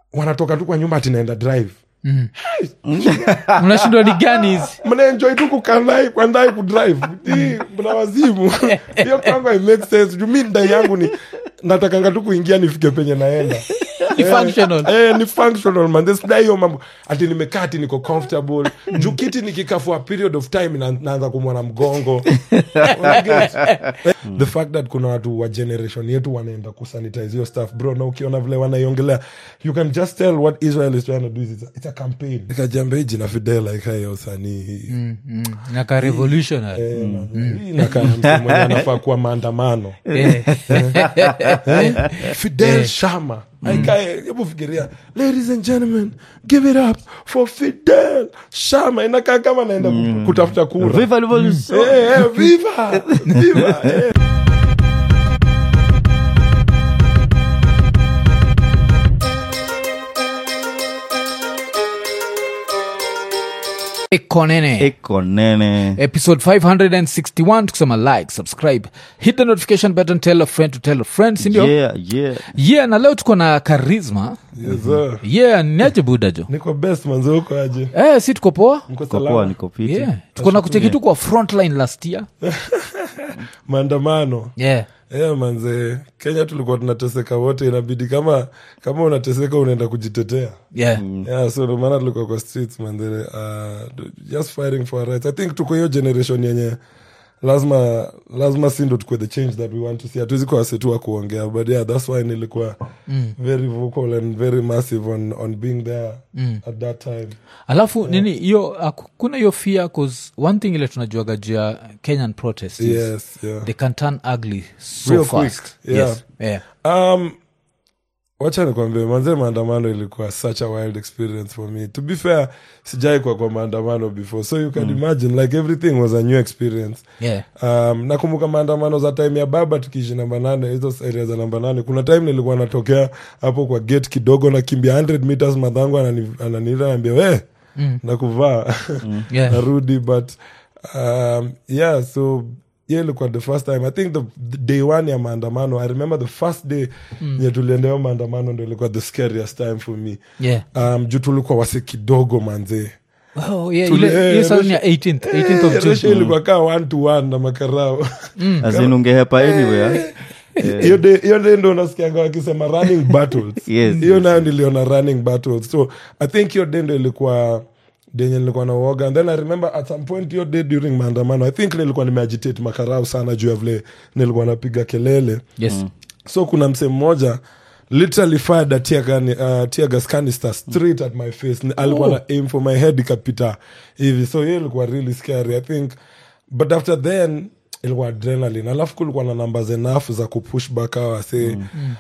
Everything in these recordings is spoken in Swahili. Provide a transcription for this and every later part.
wanatoka tu kwa nyumba atinaenda drive mnashindwa ni gani hizi mnaenjoy tu kukandai kwandai kudrive Hii, mna wazimu hiyo kwangu I make sense juu mi ndai yangu ni natakanga tu kuingia nifike penye naenda Ni functional. eh, ni functional man This- dai hiyo mambo ati nimekaa ati niko comfortable juu kiti nikikaa for a period of time na, naanza kumwana mgongo Unaget? the fact that kuna watu wa generation yetu wanaenda kusanitize hiyo stuff bro na ukiona vile wanaiongelea you can just tell what israel is trying to do is it's a, it's a campaign ikajamba hii jina fidel like hayo usanii hii Mm, mm. naka revolutionary Eh, man, hii inakaa mtu mwenye anafaa kuwa maandamano Eh. Eh? fidel shama aikae hebu fikiria ladies and gentlemen give it up for fidel shama inakaa kama naenda ku- kutafuta kura Viva revolution. Eh, eh, viva viva eh. ekonene eko nene episode 561 tukisema like subscribe hit the notification button tell a friend to tell a friend sindio yeah. yeah yeah na leo tuko na karisma Yes, sir. yeah niaje budajo niko best manzi huko aje eh, si tuko poa mko Kwa poa salama niko fiti yeah. tuko na kucheki tu kwa frontline last year maandamano yeah. yeah, manze kenya tulikuwa tunateseka wote inabidi kama kama unateseka unaenda kujitetea Yeah. yeah so ndo maana tulikuwa kwa streets man the, uh, just fighting for our rights i think tuko hiyo generation yenye lazima lazima si ndo tukue the change that we want to see hatuwezi kuwa wase tu wa kuongea but yeah that's why nilikuwa very vocal and very massive on, on being there at that time alafu nini hiyo aku- kuna hiyo fear cause one thing ile tunajuaga juu ya kenyan protest is yes yeah they can turn ugly so Real fast quick, yeah. yes. yeah. Um, wacha nikwambie manze maandamano ilikuwa such a wild experience for me to be fair sijai kwa kwa maandamano before so you can imagine like everything was a new experience Yeah. um, nakumbuka maandamano za time ya baba tukiishi namba nane hizo area za namba nane kuna time nilikuwa natokea hapo kwa gate kidogo nakimbia 100 meters madhangu anani- ananiita naambia we Mm. nakuvaa Yeah. narudi but um, yeah so yeah ilikuwa the first time i think the, the day one ya maandamano i remember the first day mm. nye tuliendeo maandamano ndo ilikuwa the scariest time for me Yeah. um, juu tulikuwa wase kidogo manzee Oh, yeah, Tuli- ile- eh, hiyo sasa Russia- ni ya 18th, 18th of Eh, June. Russia ilikuwa kaa one to one na makarao azin ungehepa anywhere hiyo day- hiyo day ndo unasikianga wakisema running battles Yes, hiyo yes, nayo niliona running battles so i think hiyo day ndo ilikuwa denye nilikuwa na uoga and then i remember at some point hiyo day during maandamano i think nilikuwa nimeagitate makarau sana juu ya vile nilikuwa napiga kelele Yes. so kuna msee mmoja literally fired a tear, gun, uh, tear gas canister straight at my face Ni- alikuwa na aim for my head ikapita hivi so hiyo ilikuwa really scary i think but after then ilikuwa adrenaline alafu kulikuwa na numbers enough za kupush back awa say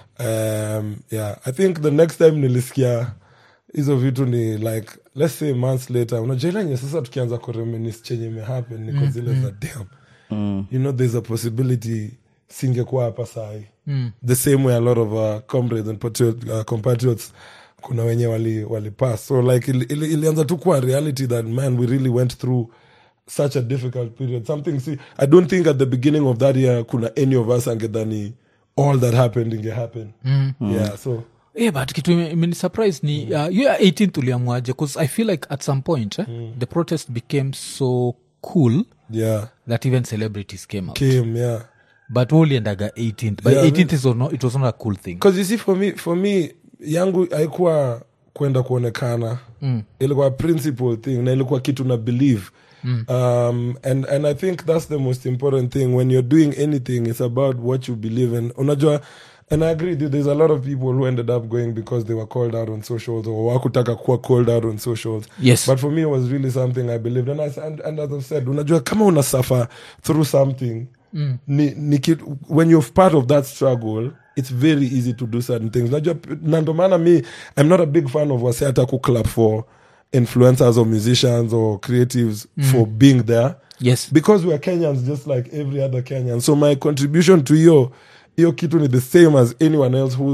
um, yeah i think the next time nilisikia hizo vitu ni like let's say months later unajua ile yenye sasa tukianza kureminis chenye imehappen niko zile za damn you know there's a possibility singekuwa hapa sahi mm. the same way a lot of uh, comrades and patriot, uh, compatriots kuna wenye wali, wali pass so like ili, ili, ilianza tu kuwa reality that man we really went through such a difficult period something see i don't think at the beginning of that year kuna any of us angedhani all that happened inge happen mm. yeah so Yeah, but kitu ime- imenisurprise ni uh, hiyo ya 18th uliamuaje bcause i feel like at some point eh, the protest became so cool yeah that even celebrities came out came yeah but we uliendaga 18th but Yeah, 18th is not, it was not a cool thing because you see for me for me yangu haikuwa kwenda kuonekana mm. ilikuwa principle thing na ilikuwa kitu na believe mm. um, and, and i think that's the most important thing when you're doing anything it's about what you believe in unajua and i agree with you there's a lot of people who ended up going because they were called out on socials or wakutaka kuwa called out on socials Yes. but for me it was really something i believed and, I, and, and as i've said unajua kama una suffer through something mm. ni, ni kid, when you're part of that struggle it's very easy to do certain things najua na ndo maana mi i'm not a big fan of wase hata ku clap for influencers or musicians or creatives for being there yes because we're kenyans just like every other kenyan so my contribution to hiyo hiyo kitu ni the same as anyone else who's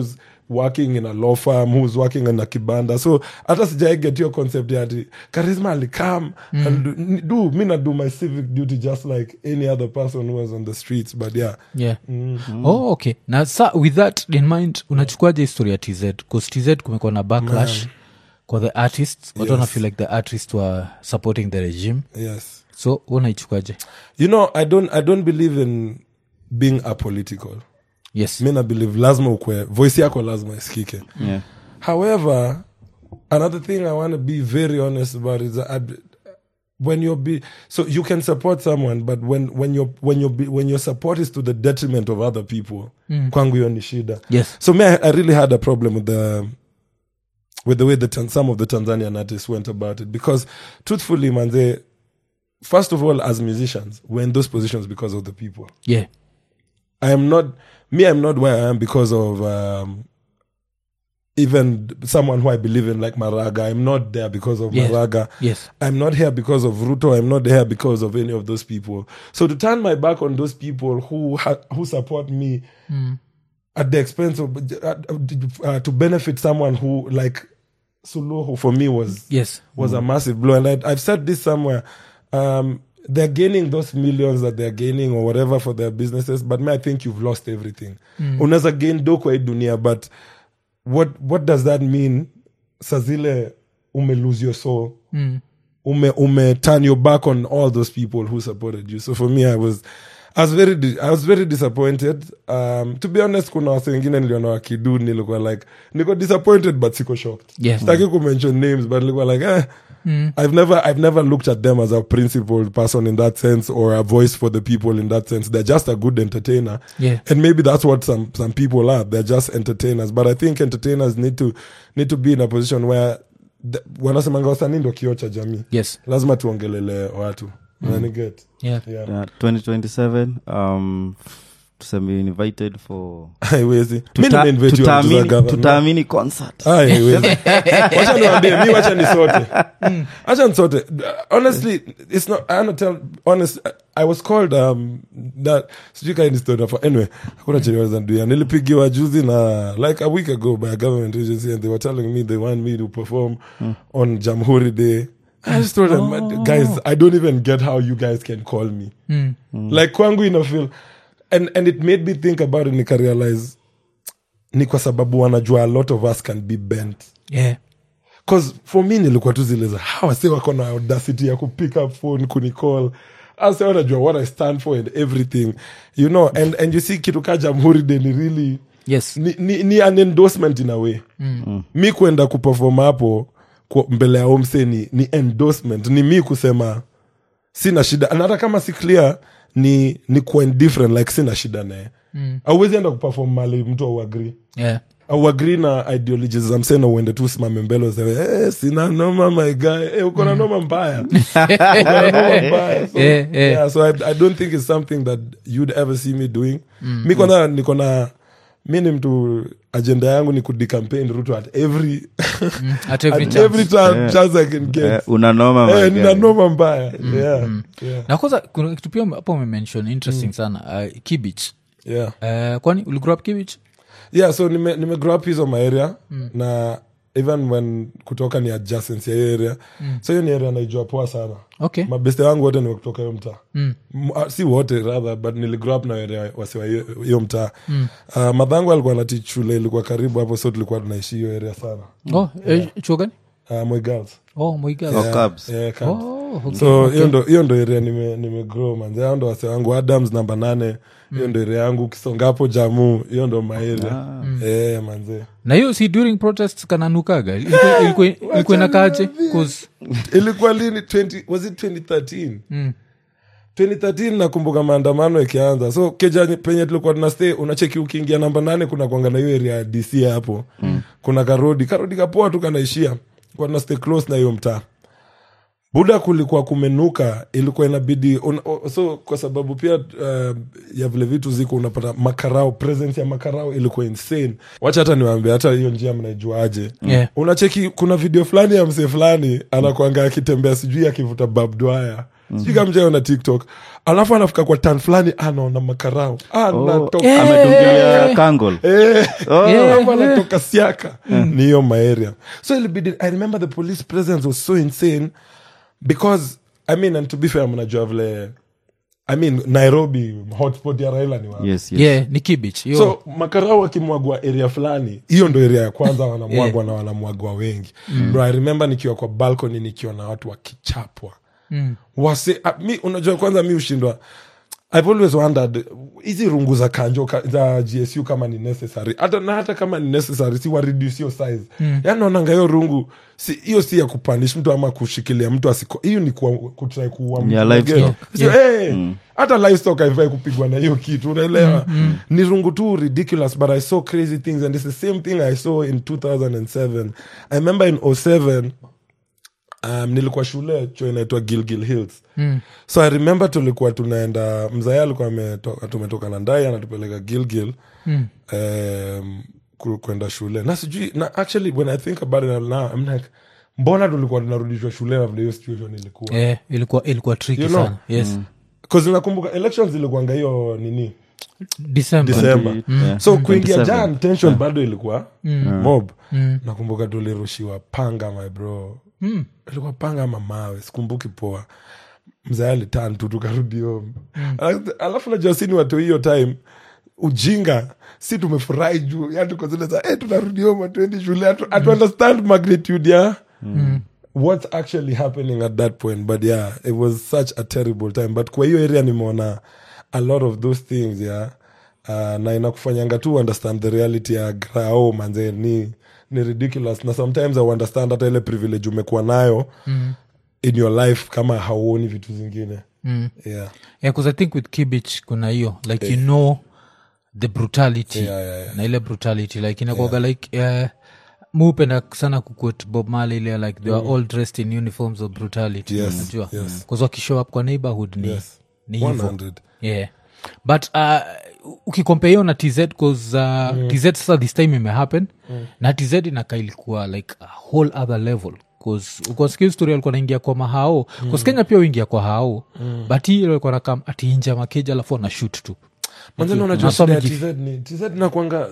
working in a law firm who's working in a kibanda so hata sijai get your concept yati charisma alikam and do, do mi na do my civic duty just like any other person who was on the streets but yeah yeah oh okay na sa with that in mind unachukuaje historia ya tz bcause tz kumekuwa na backlash kwa the artists watu wana feel like the artists were supporting the regime yes so unaichukuaje you know i don't i don't believe in being apolitical yes mi na believe lazima ukwe voice yako lazima isikike yeah. However, another thing I want to be very honest about is that I'd- when you're be so you can support someone, but when when your when your when your support is to the detriment of other people, kwangu hiyo ni shida. yes So me, I, I really had a problem with the with the way the Tan- some of the Tanzanian artists went about it because, truthfully, man, they first of all, as musicians, we're in those positions because of the people. yeah I am not me. I'm not where I am because of um, even someone who I believe in, like Maraga. I'm not there because of Yes. Maraga. yes I'm not here because of Ruto. I'm not here because of any of those people. So to turn my back on those people who ha- who support me at the expense of uh, uh, to benefit someone who like Suluhu for me was yes was a massive blow. And I, I've said this somewhere. Um, they're gaining those millions that they're gaining or whatever for their businesses, but me, I think you've lost everything. Unaweza gain do kwa hii dunia, but what what does that mean? Sazile ume lose your soul. Ume ume turn your back on all those people who supported you. So for me, I was I was very di- I was very disappointed. Um, to be honest, kuna wase wengine niliona wakidu nilikuwa like niko disappointed but siko shocked Yes. sitaki kumention names but nilikuwa like eh, I've never I've never looked at them as a principled person in that sense or a voice for the people in that sense. They're just a good entertainer. Yeah. And maybe that's what some some people are. They're just entertainers. But I think entertainers need to need to be in a position where the- wanasemanga wasanii ndo kioo cha jamii. yes Lazima tuongelele watu. Unaniget? yeah Yeah. Yeah, 2027 um tuseme invited for Haiwezi. Mi Tuta- nimeinvite you to tutaamini- Zaga. tutaamini concert Ah, haiwezi. wacha niwambie mi wacha nisote wacha nisote honestly it's not i wanna tell honest i was called um that sijui kai ni story for anyway hakuna chenye wanaweza niambia. nilipigiwa juzi na like a week ago by a government agency and they were telling me they want me to perform on jamhuri day I just told them, guys, I don't even get how you guys can call me. Like kwangu ina feel and and it made me think about it nika realize ni kwa sababu wanajua a lot of us can be bent yeah cause for me nilikuwa tu zile za hawa se wako na audacity ya kupick up phone kunicall ase wanajua what i stand for and everything you know and, and you see kitu ka jamhuri day ni really yes ni, ni, ni an endorsement in a way mm. mi kwenda kuperform hapo kwa mbele ya omse ni, ni endorsement ni mi kusema sina shida na hata kama si clear ni ni kuwa indifferent like sina shida naye mm. auwezi enda kuperform mali mtu auagri yeah auagri na ideologies za msena uende tu simame mbele useme eh, sina noma my guy eh, uko na noma mbaya Uko na noma mbaya so, Eh, eh. yeah, so I, I don't think it's something that you'd ever see me doing mi kwanza niko na mi ni mtu agenda yangu ni kudicampaign ruto at every at every at chance. every time Yeah. chance i can get Eh, una noma my eh, guy. nina noma mbaya yeah yeah na kwanza kuna kitu pia hapo umemention interesting sana uh, kibich yeah uh, kwani uligrow up kibich yeah so nime, nime grow up hizo maarea na even when kutoka ni adjacent ya hiyo area so hiyo ni area naijua poa sana okay mabeste wangu wote ni kutoka hiyo mtaa mm. si wote rather but niligrow up na area wasiwa hiyo hiyo mtaa mm. uh, madhangu alikuwa na teach shule ilikuwa karibu hapo so tulikuwa tunaishi hiyo area sana oh eh, chuo gani uh, Moi girls oh moiga Oh, Cubs. yeah, Cubs. oh okay. so hiyo ndo hiyo ndo area nime, nime grow manze hao ndo wase wangu adams namba nane hiyo ndo area yangu ukisonga hapo jamu hiyo ndo maeria eh manze na hiyo si during protests kananukaga Ilikuwa- ilikuwa ilikuwa inakaaje 'Cause- ilikuwa lini 20, was it 2013 Mm. 2013 nakumbuka maandamano ikianza so keja penye tulikuwa tunastay unacheki ukiingia namba nane kuna kwanga na hiyo area ya dc hapo mm. kuna karodi karodi kapoa tu kanaishia kwa tunastay close na hiyo mtaa buda kulikuwa kumenuka ilikuwa inabidi un, o- so kwa sababu pia uh, ya vile vitu ziko unapata makarao presence ya makarao ilikuwa insane wacha hata niwaambia hata hiyo njia mnaijuaje Yeah. unacheki kuna video fulani ya msee fulani anakwanga akitembea sijui akivuta babdwaya sijui kama mjaona tiktok alafu anafika kwa tan fulani anaona makarau anatoka Eh. amedungilia kangol Eh, Oh. Yeah. alafu anatoka siaka ni hiyo maeria so ilibidi i remember the police presence was so insane because i mean and to be fair mnajua vile i mean nairobi hotspot ya raila ni wapi yes, yes. yeah ni kibich Yo. so makarau wakimwagwa area fulani hiyo ndo area ya kwanza wanamwagwa na wanamwagwa wengi bro i remember nikiwa kwa balcony nikiona watu wakichapwa Mm. wase uh, mi unajua kwanza mi ushindwa i've always wondered hizi rungu za kanjo ka, za gsu kama ni necessary hata na hata kama ni necessary si wa reduce hiyo size mm. yani naonanga hiyo rungu si hiyo si ya kupanish mtu ama kushikilia mtu asiko hiyo ni kuwa- kutry kuua Ni ya mtu. livestock. Sio, eh, hata livestock haifai kupigwa na hiyo kitu unaelewa ni rungu tu ridiculous but i saw crazy things and it's the same thing i saw in 2007 i remember in 07 um, nilikuwa shule cho inaitwa gilgil hills Mm. so i remember tulikuwa tunaenda mzaya alikuwa ametoka- tumetoka na ndai anatupeleka gilgil Mm. um, ku- kwenda shule na sijui na actually when i think about it now I'm like mbona tulikuwa tunarudishwa shule na vile hiyo situation ilikuwa Eh, ilikuwa ilikuwa tricky You know? sana yes bcause nakumbuka elections ilikuanga hiyo nini december December. Yeah. so kuingia 27. jan tension bado ilikuwa mob Mm. nakumbuka tulirushiwa panga my bro Mm. ilikuwa panga ama mawe sikumbuki poa mzee alitan tu tukarudi home Alafu- alafu najua sini watu hiyo time ujinga si tumefurahi juu yani tuko zile za hey, tunarudi home hatuendi shule hatu, hatu understand magnitude ya what's actually happening at that point but yeah it was such a terrible time but kwa hiyo area nimeona a lot of those things yeah uh, na inakufanyanga tu understand the reality ya grao manze ni ni ridiculous na sometimes i understand hata ile privilege umekuwa nayo Mm. in your life kama hauoni vitu zingine Mm. yeah. yeah, 'cause i think with kibich kuna hiyo like you know the brutality Yeah, yeah, yeah. na ile brutality like inakwaga like uh, muupenda sana kuquote bob Marley ile like they are all dressed in uniforms of brutality Yes, unajua yes. Cause wakishow up kwa neighborhood ni, Yes. ni hivo 100 yeah but uh, ukikompea hiyo na tz cause uh, tz sasa this time imehappen na tz inaka ilikuwa like a whole other level ukasikia story alikuwa naingia kwa mahao mm. kenya pia uingia kwa hao mm. but hii alikuwa nakam atiinja makeja alafu ana shoot tu manzana unajua Na some shida ya jif- tz ni tz nakwanga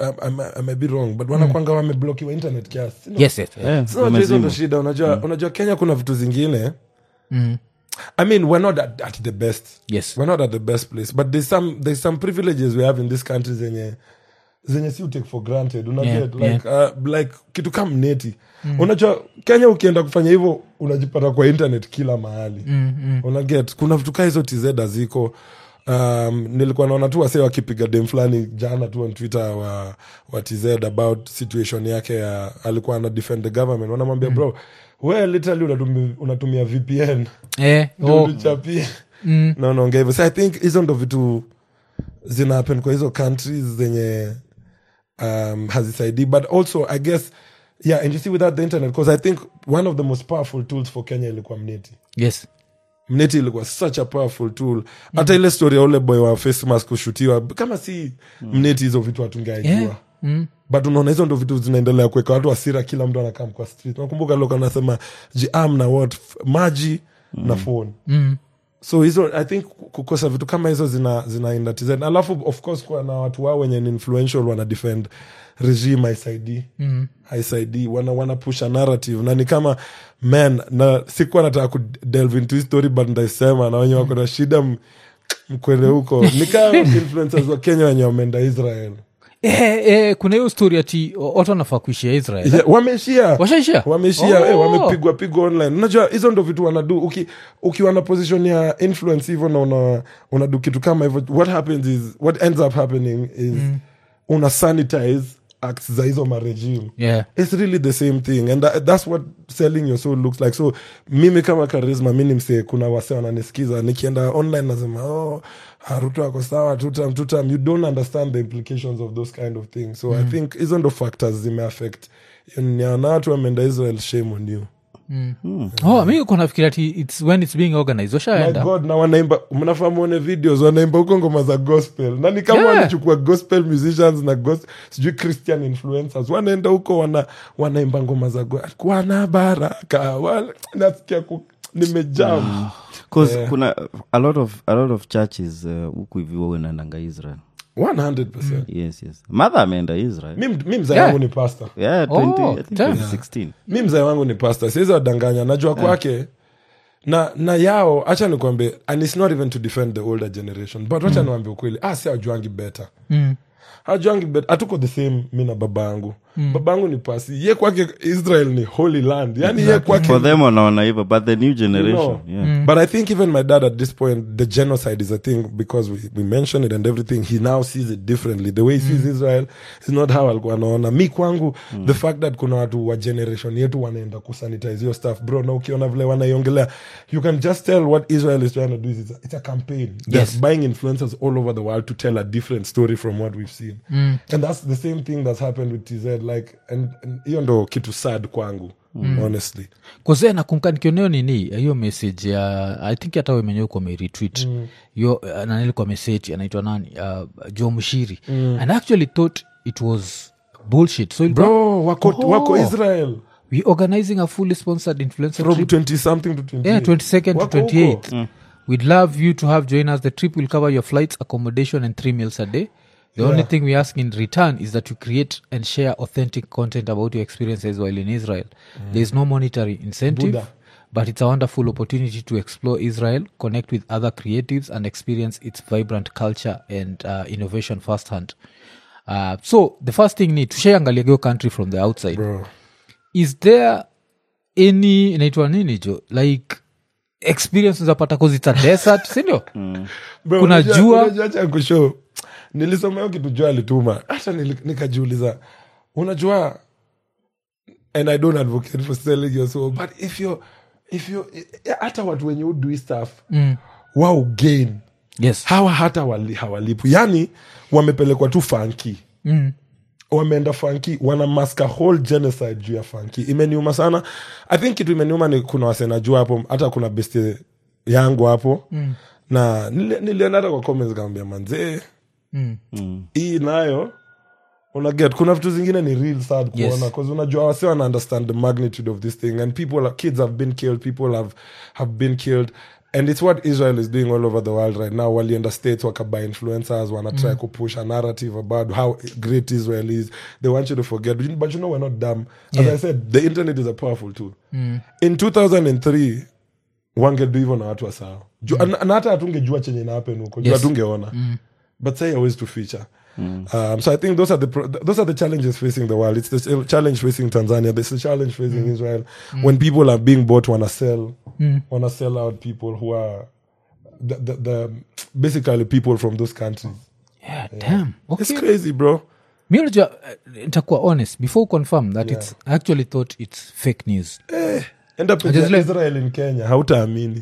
I may be wrong but wanakwanga wameblokiwa internet kiasi Sina- yes, yes. Yeah, Sasa unajua hizo ndo wamezimwa. shida unajua unajua kenya kuna vitu zingine Mm. i mean we're not at, at the best yes we're not at the best place but there's some there's some privileges we have in this country zenye zenye si take for granted una Yeah, get like uh, like kitu kama neti unajua kenya ukienda kufanya hivyo unajipata kwa internet kila mahali mm, mm. una get kuna vitu kaa hizo tz haziko um, nilikuwa naona tu wase wakipiga dem fulani jana tu on twitter wa, wa tz about situation yake ya alikuwa ana defend the government wanamwambia bro we literally unatumia, unatumia vpn Eh, ndio oh, ulichapie mm, na unaongea hivyo so i think hizo ndo vitu zina happen kwa hizo countries zenye um, hazisaidii but also i guess yeah and you see without the internet because i think one of the most powerful tools for kenya ilikuwa mneti yes mneti ilikuwa such a powerful tool hata ile story ya ule boy wa face mask kushutiwa kama si mneti hizo vitu hatungeaijua yeah. mm. but unaona hizo ndo vitu zinaendelea kuweka watu asira kila mtu anakam kwa street nakumbuka loka anasema jiam na what F- maji na phone Mm. so hizo i think kukosa vitu kama hizo zina zinaenda tz alafu of course kuwa na watu wao wenye ni influential wana defend regime haisaidii Mm. haisaidii wana, wana push a narrative na ni kama man na sikuwa nataka kudelve into hii story but ndaisema na wenye wako na shida m- mkwende huko ni kama influencers wa kenya wenye wameenda israel Eh, eh, kuna hiyo story ati watu wanafaa kuishia israel yeah, wameishia washaishia wameishia Oh. eh, wamepigwa pigwa online unajua hizo ndo vitu wanadu uki, ukiwa na position ya influence hivyo na una, unadu kitu kama hivyo what happens is what ends up happening is una sanitize acts za hizo maregime yeah. it's really the same thing and that, that's what selling your soul looks like so mimi kama charisma mi ni msee kuna wase wananisikiza nikienda online nasema oh haruto ako sawa tutam tutam you don't understand the implications of those kind of things so i think hizo ndo factors zimeaffect na watu wameenda israel shame on you oh, mi uko nafikiri ati its when it's being organized my washaenda god na wanaimba mnafaa muone videos wanaimba huko ngoma za gospel na ni kama Yeah. wanachukua gospel musicians na gos, sijui christian influencers wanaenda huko wana, wanaimba ngoma za go- wana baraka wala- nasikia ku nimejam bcause kuna a lot of a lot of churches uh, huku hivi huwa unaendanga israel 100 yes yes mother ameenda israel mi mi mzee Yeah. wangu ni pasta yeah, 20, Oh, I think damn. 2016 mi mzee wangu ni pasta siwezi wadanganya najua kwake na na yao hacha nikwambie and its not even to defend the older generation but wacha niwambie ukweli ah si ajuangi better Mm. hajuangi better hatuko the same mi na baba yangu baba yangu ni pasi ye kwake israel ni holy land yani ye kwake for them wanaona hivyo but the new generation know. yeah. But I think even my dad at this point, the genocide is a thing because we, we mentioned it and everything. He now sees it differently. The way he sees Israel is not how alikuwa anaona. Mi kwangu, the fact that kuna watu wa generation yetu wanaenda kusanitize your stuff, bro, na ukiona vile wanaiongelea, you can just tell what Israel is trying to do is it's a, it's a campaign. They're Yes. buying influencers all over the world to tell a different story from what we've seen. And that's the same thing that's happened with TZ. Like, and, and hiyo ndo kitu sad kwangu, honestly. kose nakumka nikioneo nini hiyo message ya i think hata wemenyewe uko meretweet hiyo uh, nanilikuwa message anaitwa nani uh, jo mshiri and I actually thought it was bullshit so ilikuwa, Bro, wako, Oh. wako Israel. we organizing a fully sponsored influencer from trip 20 something to 20 yeah 22nd to Wako huko. 28th we'd love you to have join us the trip will cover your flights accommodation and three meals a day the only thing we ask in return is that you create and share authentic content about your experiences while in israel there is no monetary incentive Buddha. but it's a wonderful opportunity to explore israel connect with other creatives and experience its vibrant culture and uh, innovation firsthand uh, so the first thing ni tushaangaliagio country from the outside bro is there any inaitwa nini jo like experience zapata cause it's a desert sindio Bro, Kuna unajua- jua. unajua acha nikushow. nilisoma hiyo kitu jua alituma hata nili- nikajiuliza unajua and i don't advocate for selling your soul but if you if you hata watu wenye udui stuff mm. wao gain yes hawa hata wali, hawalipu yani wamepelekwa tu fanki mm. wameenda fanki wana mask a whole genocide juu ya fanki imeniuma sana i think kitu imeniuma ni kuna wasenajua hapo hata kuna beste yangu hapo mm. na nili- nilienda hata kwa comments kaambia manzee Mm. hii nayo unaget kuna vitu zingine ni real sad Yes. kuona bcause unajua wase wana understand the magnitude of this thing and people are- kids have been killed people have, have been killed and it's what israel is doing all over the world right now walienda states wakabuy influencers wanatry kupush a narrative about how great israel is they want you to forget but you- but you know we're not dumb as Yeah. i said the internet is a powerful tool in 2003 wangedu hivyo na watu wa sawa Ju- na- na hata hatungejua chenye inahapen huko juu Yes. hatungeona but say always to feature um, so i think those are the pro- those are the challenges facing the world it's the ch- challenge facing tanzania there's a challenge facing israel when people are being bought wanna sell wanna sell out people who are the, the, the basically people from those countries yeah, damn okay. it's crazy bro mi unajua uh, nitakuwa honest before confirm that it's I actually thought it's fake news enda Just pia like- israel in kenya hautaamini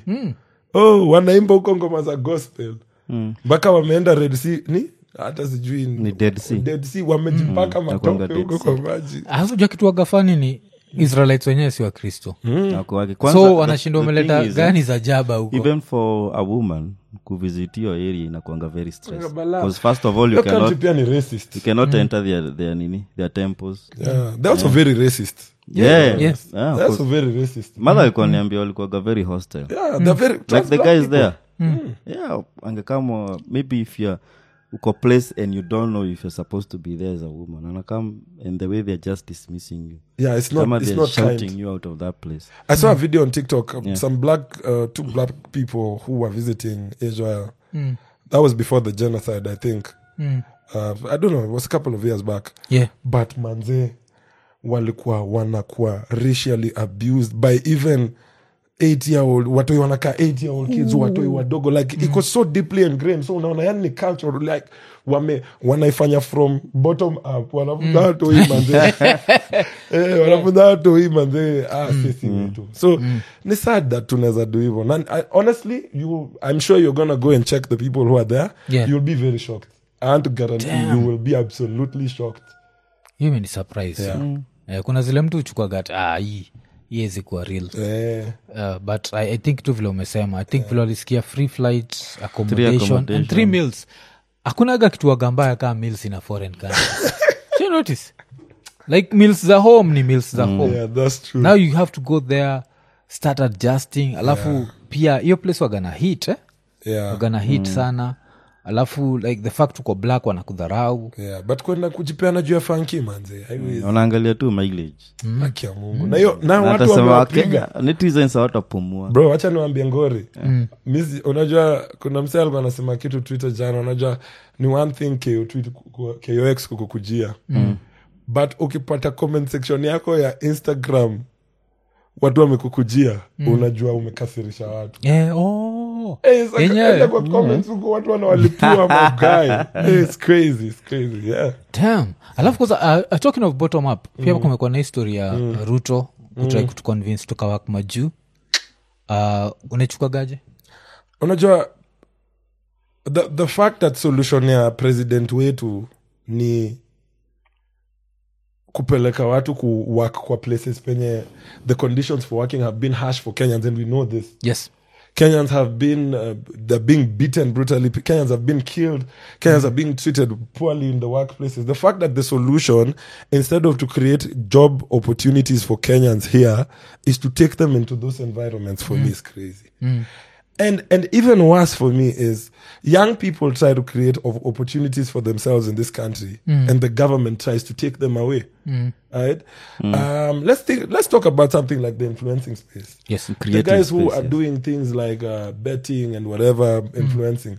oh wanaimba huko ngoma za gospel mpaka wameenda red sea ni hata sijui Ni Dead Sea. Dead Sea, wamejipaka nakuanga matope Dead huko Sea. kwa maji alafu jua kitu wagafani ni israelites wenyewe si wakristo Wako wake. Kwanza, so the- wanashinda the umeleta thing is, gani za jaba huko even for a woman kuvisit your area inakwanga very stress Balaa. because first of all you Hiyo country cannot, pia ni racist you cannot enter their, their nini their temples yeah. they're also very racist yeah, Yes. Yeah, of they're also course. very racist mother alikuwa niambia walikuwaga very hostile yeah they're very like trust the black guys people. there yeah angekama maybe if you're uko place and you don't know if you're supposed to be there as a woman anakam and the way they're just dismissing you yeah it's not Kama it's they're not shouting kind you out of that place I saw a video on TikTok. of Yeah. Some black, uh, two black people who were visiting Israel. That was before the genocide, I think. Uh, I don't know. It was a couple of years back. yeah But manze, walikuwa wanakuwa racially abused by even eight year old watoi wanakaa eight year old kids watoi wadogo like it was so deeply ingrained so unaona yani ni culture like wame wanaifanya from bottom up wanafunza watoi manze eh, wanafunza watoi manze ah, sisi wetu so ni sad that tunaweza do hivyo na I, honestly you i'm sure you're gonna go and check the people who are there Yeah. you'll be very shocked i want to guarantee Damn. you will be absolutely shocked hiyo imeni surprise Yeah. eh, kuna zile mtu uchukwagat ah, hii iwezi kuwa real eh. uh, but I, i think tu vile umesema i think vile walisikia free flight accommodation, and accommodation. three meals hakunaga kituaga mbaya kaa meals in a foreign country Do you notice like meals za home ni meals za home yeah that's true now you have to go there start adjusting alafu pia hiyo place wagana hit eh? yeah. wagana hit sana alafu like the fact uko black wanakudharau yeah. but kwenda kujipeana juu ya fanki manze haiwezi wanaangalia tu mileage haki ya mungu na hiyo na Na watu atasema wamewapiga wakenya netizens hawatapumua bro wacha niwambie ngori Misi, unajua kuna msee alikuwa anasema kitu twitter jana unajua ni one thing KO tweet ku- ku- kox kukukujia but ukipata comment section yako ya instagram watu wamekukujia unajua umekasirisha watu yeah, oh. Eh, saka- Yenyewe. enda kwa comments huko watu wanawalipua magai Eh, it's crazy, it's crazy, yeah. Damn. alafu kwanza uh, uh, talking of bottom up pia kumekuwa na histori ya ruto kutrai kutuconvince tukawak majuu uh, unaichukagaje unajua the, the fact that solution ya president wetu ni kupeleka watu ku work kwa places penye the conditions for working have been harsh for kenyans and we know this yes kenyans have been uh, they're being beaten brutally kenyans have been killed kenyans are being treated poorly in the workplaces the fact that the solution instead of to create job opportunities for kenyans here is to take them into those environments for me is crazy and and even worse for me is young people try to create of opportunities for themselves in this country and the government tries to take them away right um, let's think let's talk about something like the influencing space yes the Creative guys who space, are yes. doing things like uh, betting and whatever influencing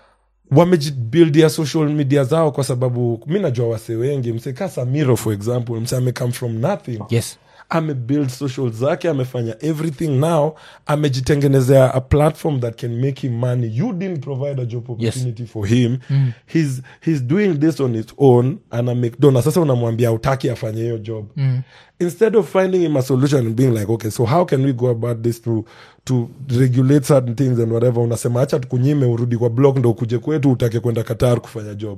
wamejibuildia social media zao kwa sababu mi najua wase wengi mseka samiro for example mse amecome from nothing yes amebuild social zake amefanya everything now amejitengenezea a platform that can make him money you didn't provide a job opportunity for him he's, he's doing this on his own ana make dona sasa unamwambia utaki afanye hiyo job instead of finding him a solution and being like okay so how can we go about this to to regulate certain things and whatever unasema acha tukunyime urudi kwa blog ndo ukuje kwetu utake kwenda qatar kufanya job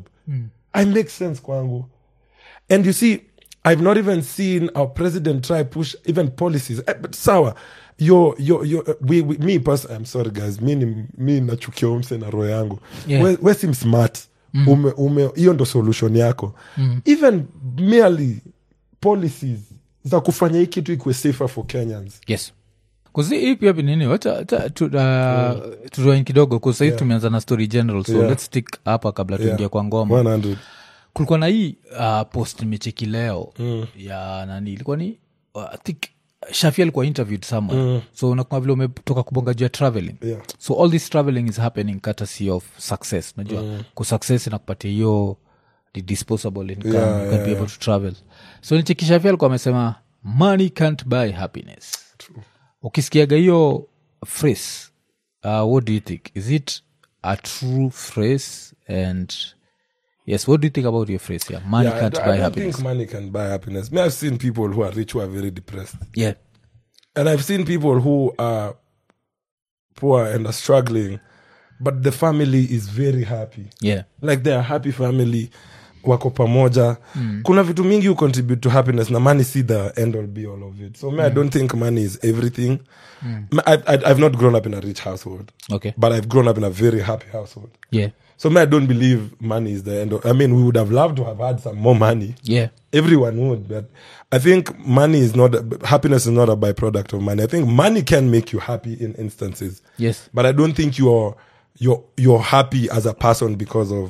i make sense kwangu and you see i've not even seen our president try push even policies Eh, but sawa yo yo yo uh, we, we, me person i'm sorry guys mi ni mi nachukia umse na roho yangu Yeah. we, we sim smart ume ume hiyo ndo solution yako even merely policies za kufanya hii kitu ikuwe safer for kenyans yes kuzi hii pia nini wacha wacha tu- uh, tutoain kidogo kusahii tumeanza na story general so Yeah. let's stick hapa kabla tuingia Yeah. kwa ngoma 100 kulikuwa na hii uh, post nimecheki leo ya nani ilikuwa ni uh, I think shafi alikuwa interviewed somewhere so unakuwa vile umetoka kubonga juu ya traveling Yeah. so all this traveling is happening courtesy of success najua mm. kusuccess inakupatia hiyo the disposable income Yeah, you can yeah, be able to travel so nicheki shafi alikuwa amesema money can't buy happiness ukisikiaga hiyo phrase uh, what do you think is it a true phrase and yes what do you think about your phrase yeah money Yeah, I can't d- I buy don't happiness think money can buy happiness. Me, I've seen people who are rich who are very depressed. yeah And I've seen people who are poor and are struggling, but the family is very happy. yeah Like they're a happy family, wako pamoja. Kuna vitu mingi who contribute to happiness na money see the end all be all of it. So me, I don't think money is everything. Me, I, I, I've not grown up in a rich household, okay but I've grown up in a very happy household. yeah So me, I don't believe money is the end. Of, I mean, we would have loved to have had some more money. yeah everyone would but i think money is not happiness is not a byproduct of money i think money can make you happy in instances yes but i don't think you're you're you're happy as a person because of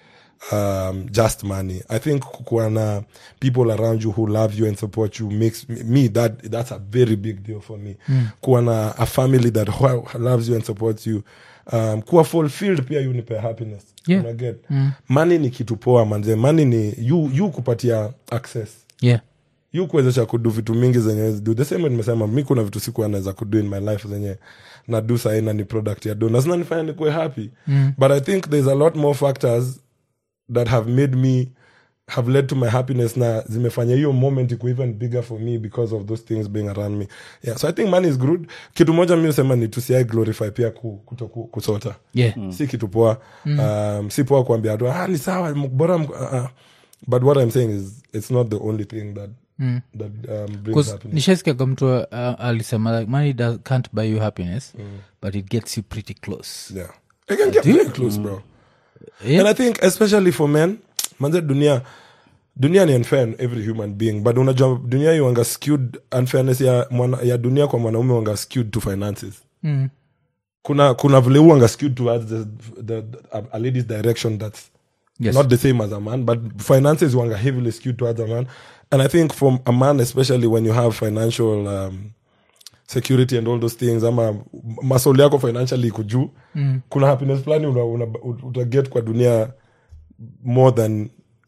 um, just money i think kukuwa na people around you who love you and support you makes me- me that that's a very big deal for me kuwa na a family that ho- loves you and supports you um, kuwa fulfilled pia unipe happiness Yeah. Unaget? money ni kitu poa manze money ni you, you kupatia access yeah yu kuwezesha kudu vitu mingi zenye wezi do the same way nimesema mi kuna vitu sikuwa naweza kudu in my life zenye nadu saina ni product ya do na zinanifanya nikuwe happy mm. but i think there's a lot more factors that have made me have led to my happiness na zimefanya hiyo moment iko even bigger for me because of those things being around me yeah so i think money is good kitu moja mi usema ni tusiai glorify pia ku, kuto, ku, kusota yeah si kitu poa um, si poa kuambia tu ah, ni sawa m- bora m- uh, uh. but what i'm saying is it's not the only thing that that um, brings because happiness nishaskiaga mtu uh, alisema like money does, can't buy you happiness but it gets you pretty close yeah it can get very close bro yeah and i think especially for men manze dunia dunia ni unfair in every human being but unajua dunia hii wanga skewed unfairness ya, mwana, ya dunia kwa mwanaume wanga skewed to finances Mm. kuna kuna vile huwanga skewed towards the, the, the, a, a lady's direction that's Yes. not the same as a man but finances wanga heavily skewed towards a man and i think from a man especially when you have financial um, security and all those things ama masoli yako financially iko juu mm. kuna happiness fulani una, una, utaget kwa dunia more than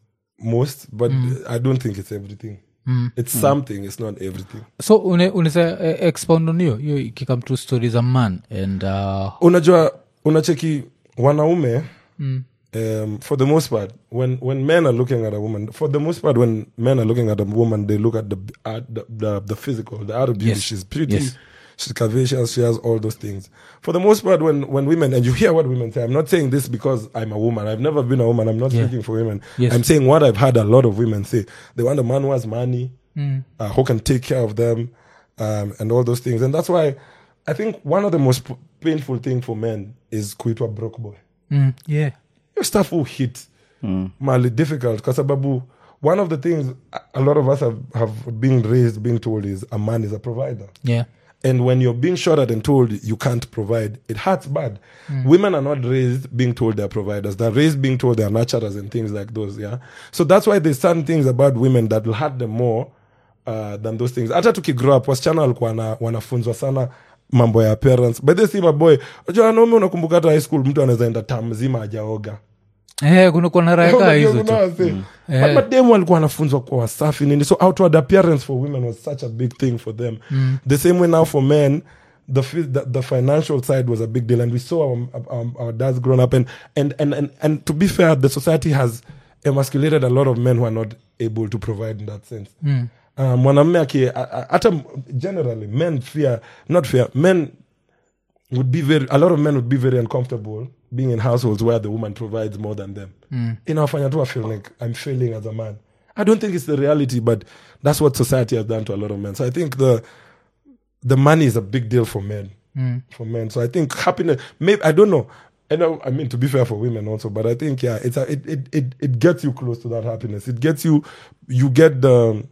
most but i don't think it's everything mm. it's something it's not everything so une- unaweza eh, expound on hiyo hiyo ikikam to stories a man and uh, unajua unacheki wanaume mm. um, for the most part when, when men are looking at a woman for the most part when men are looking at a woman they look at the at the, the, the physical the outer beauty Yes. she's pretty Yes. she's curvaceous she has all those things for the most part when, when women and you hear what women say i'm not saying this because i'm a woman i've never been a woman i'm not Yeah. speaking for women Yes. i'm saying what i've heard a lot of women say they want a man who has money uh, who can take care of them um, and all those things. And that's why I think one of the most p- painful thing for men is kuitwa broke boy. mm, yeah Your stuff will hit mali difficult kwa sababu one of the things a- a lot of us have, have been raised being told is a man is a provider. yeah And when you're being shot at and told you can't provide, it hurts bad. Women are not raised being told they're providers. They're raised being told they're nurturers and things like those. Yeah. So that's why there's certain things about women that will hurt them more uh, than those things. Hata tukigrow up, wasichana walikuwa wana- wanafunzwa sana mambo ya parents. But this maboy, unajua wanaume unakumbuka hata high school mtu anaweza enda tam mzima ajaoga. eh, kuna kuna raya kaa hizo tu But mademu walikuwa wanafunzwa kwa wasafi nini so outward appearance for women was such a big thing for them the same way now for men the, fi- the the financial side was a big deal and we saw our, our, our dads grown up and, and, and, and, and to be fair the society has emasculated a lot of men who are not able to provide in that sense Uh, mwanamme aki a- a- hata generally men fear not fear men would be very a lot of men would be very uncomfortable being in households where the woman provides more than them inawafanya tu I feel like i'm failing as a man i don't think it's the reality but that's what society has done to a lot of men so i think the the money is a big deal for men for men so i think happiness maybe i don't know I know, I mean, to be fair for women also, but I think, yeah, it's a, it, it, it, it gets you close to that happiness. It gets you, you get the,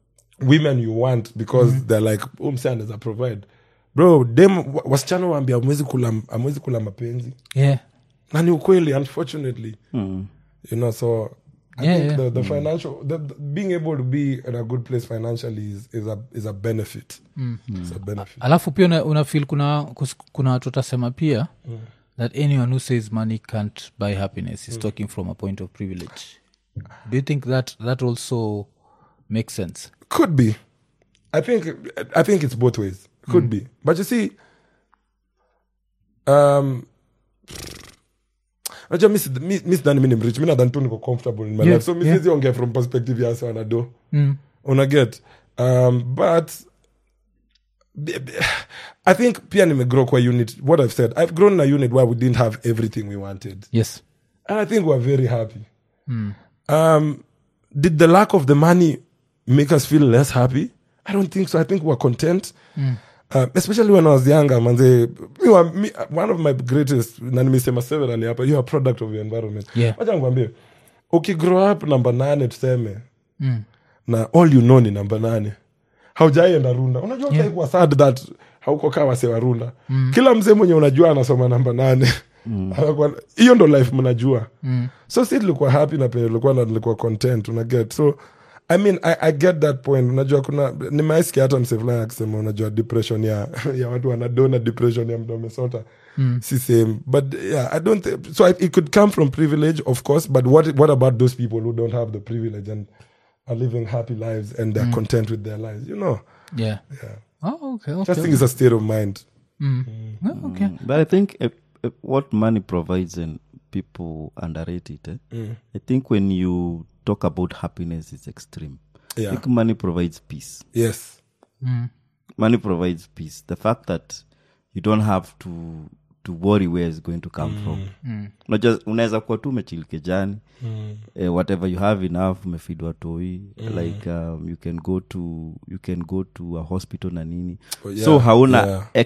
women you want because they're like umsan is a provide bro dem wa- wasichana waambia amwezi kula amwezi kula mapenzi yeah na ni ukweli unfortunately you know so I Yeah, think yeah. The, the financial the, the- being able to be in a good place financially is, is a is a benefit it's a benefit alafu pia una, una feel kuna kus- kuna watu watasema pia that anyone who says money can't buy happiness is talking from a point of privilege do you think that that also makes sense could be i think i think it's both ways could be but you see um najua mi si- mi- mi sidhani mi ni mrich mi nadhani tu niko comfortable in my Yeah, life so mi yeah. siwezi ongea from perspective ya wanado unaget um, but b- b- i think pia nimegrow kwa unit what i've said i've grown in a unit where we didn't have everything we wanted yes and I think we're very happy. Um, did the lack of the money make us feel less happy? I don't think so. I think we're content. Uh, especially when I was younger, manze, you are, me, one of my greatest, na nimesema severally hapa, you're a product of your environment. Yeah. Wacha nikwambie, ukigrow up namba nane tuseme, na all you know ni namba nane haujaienda runda unajua yeah. utaikuwa sad that hauko kaa wase wa runda kila mzee mwenye unajua anasoma namba nane Anakuwa- hiyo ndo life mnajua so si tulikuwa happy na penye tulikuwa na tulikuwa content unaget so i mean I, i get that point unajua kuna nimeaisikia hata mse fulani akisema unajua depression ya, ya watu wanadona depression ya mtu amesota si same but yeah i don't think, so I, it could come from privilege of course but what, what about those people who don't have the privilege and are living happy lives and they're content with their lives you know yeah, Oh, okay, okay. just think it's a state of mind Oh, okay. But I think uh, uh, what money provides and people underrate it. Eh? I think when you talk about happiness, it's extreme. I yeah think money provides peace. yes Money provides peace. The fact that you don't have to to worry where it's going to come from. Unajua- unaweza kuwa tu umechil kejani eh, whatever you have enough umefidwa toi like um, you can go to you can go to a hospital na nini Oh, yeah, so hauna yeah. ex,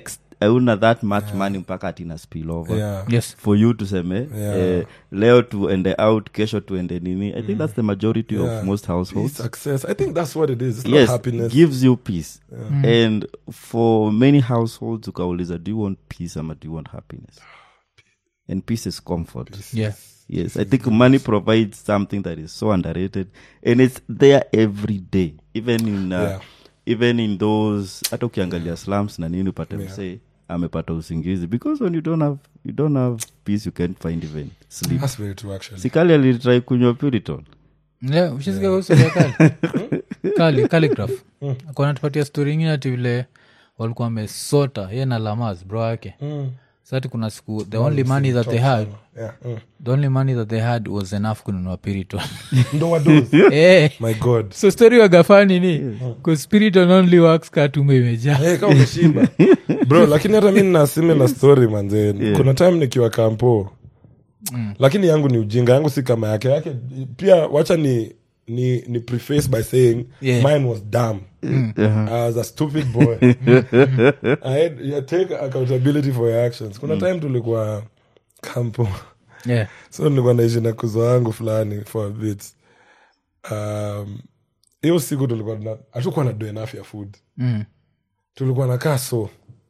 auna that much money mpaka atina spill over yeah. yes for you tuseme Yeah. eh, leo tuende out kesho tuende nini i think that's the majority Yeah. of most households Peace, success i think that's what it is it's not yes happiness gives you peace and for many households ukauliza do you want peace ama do you want happiness and peace is comfort yeah yes i think money provides something that is so underrated and it's there every day even in uh, Yeah. even in those hata ukiangalia slums na nini upate msee amepata usingizi because when you don't have you don't have peace you can't find even sleep that's very true actually sikali alitrai kunywa puriton yeah ushisikia kuhusu ya kali kali calligraph akona tupatia story ingine ati vile walikuwa wamesota ye na lamas bro yake Mm. sati kuna siku the only money that they had yeah mm. the only money that they had was enough kununua piriton ndo wadozi eh my god so story wagafani ni bcause spiriton only works katume imejaa hey, kama umeshiba bro lakini hata mi nina similar story manze kuna time nikiwa kampo lakini yangu ni ujinga yangu si kama yake yake pia wacha ni ni ni preface by saying Yeah. mine was dumb I was a stupid boy I had, you take accountability for your actions kuna time tulikuwa kampo yeah so nilikuwa naishi na kuzo wangu fulani for a bit um, hiyo siku tulikuwa tuna- hatukuwa na do enough ya food mm. tulikuwa nakaa so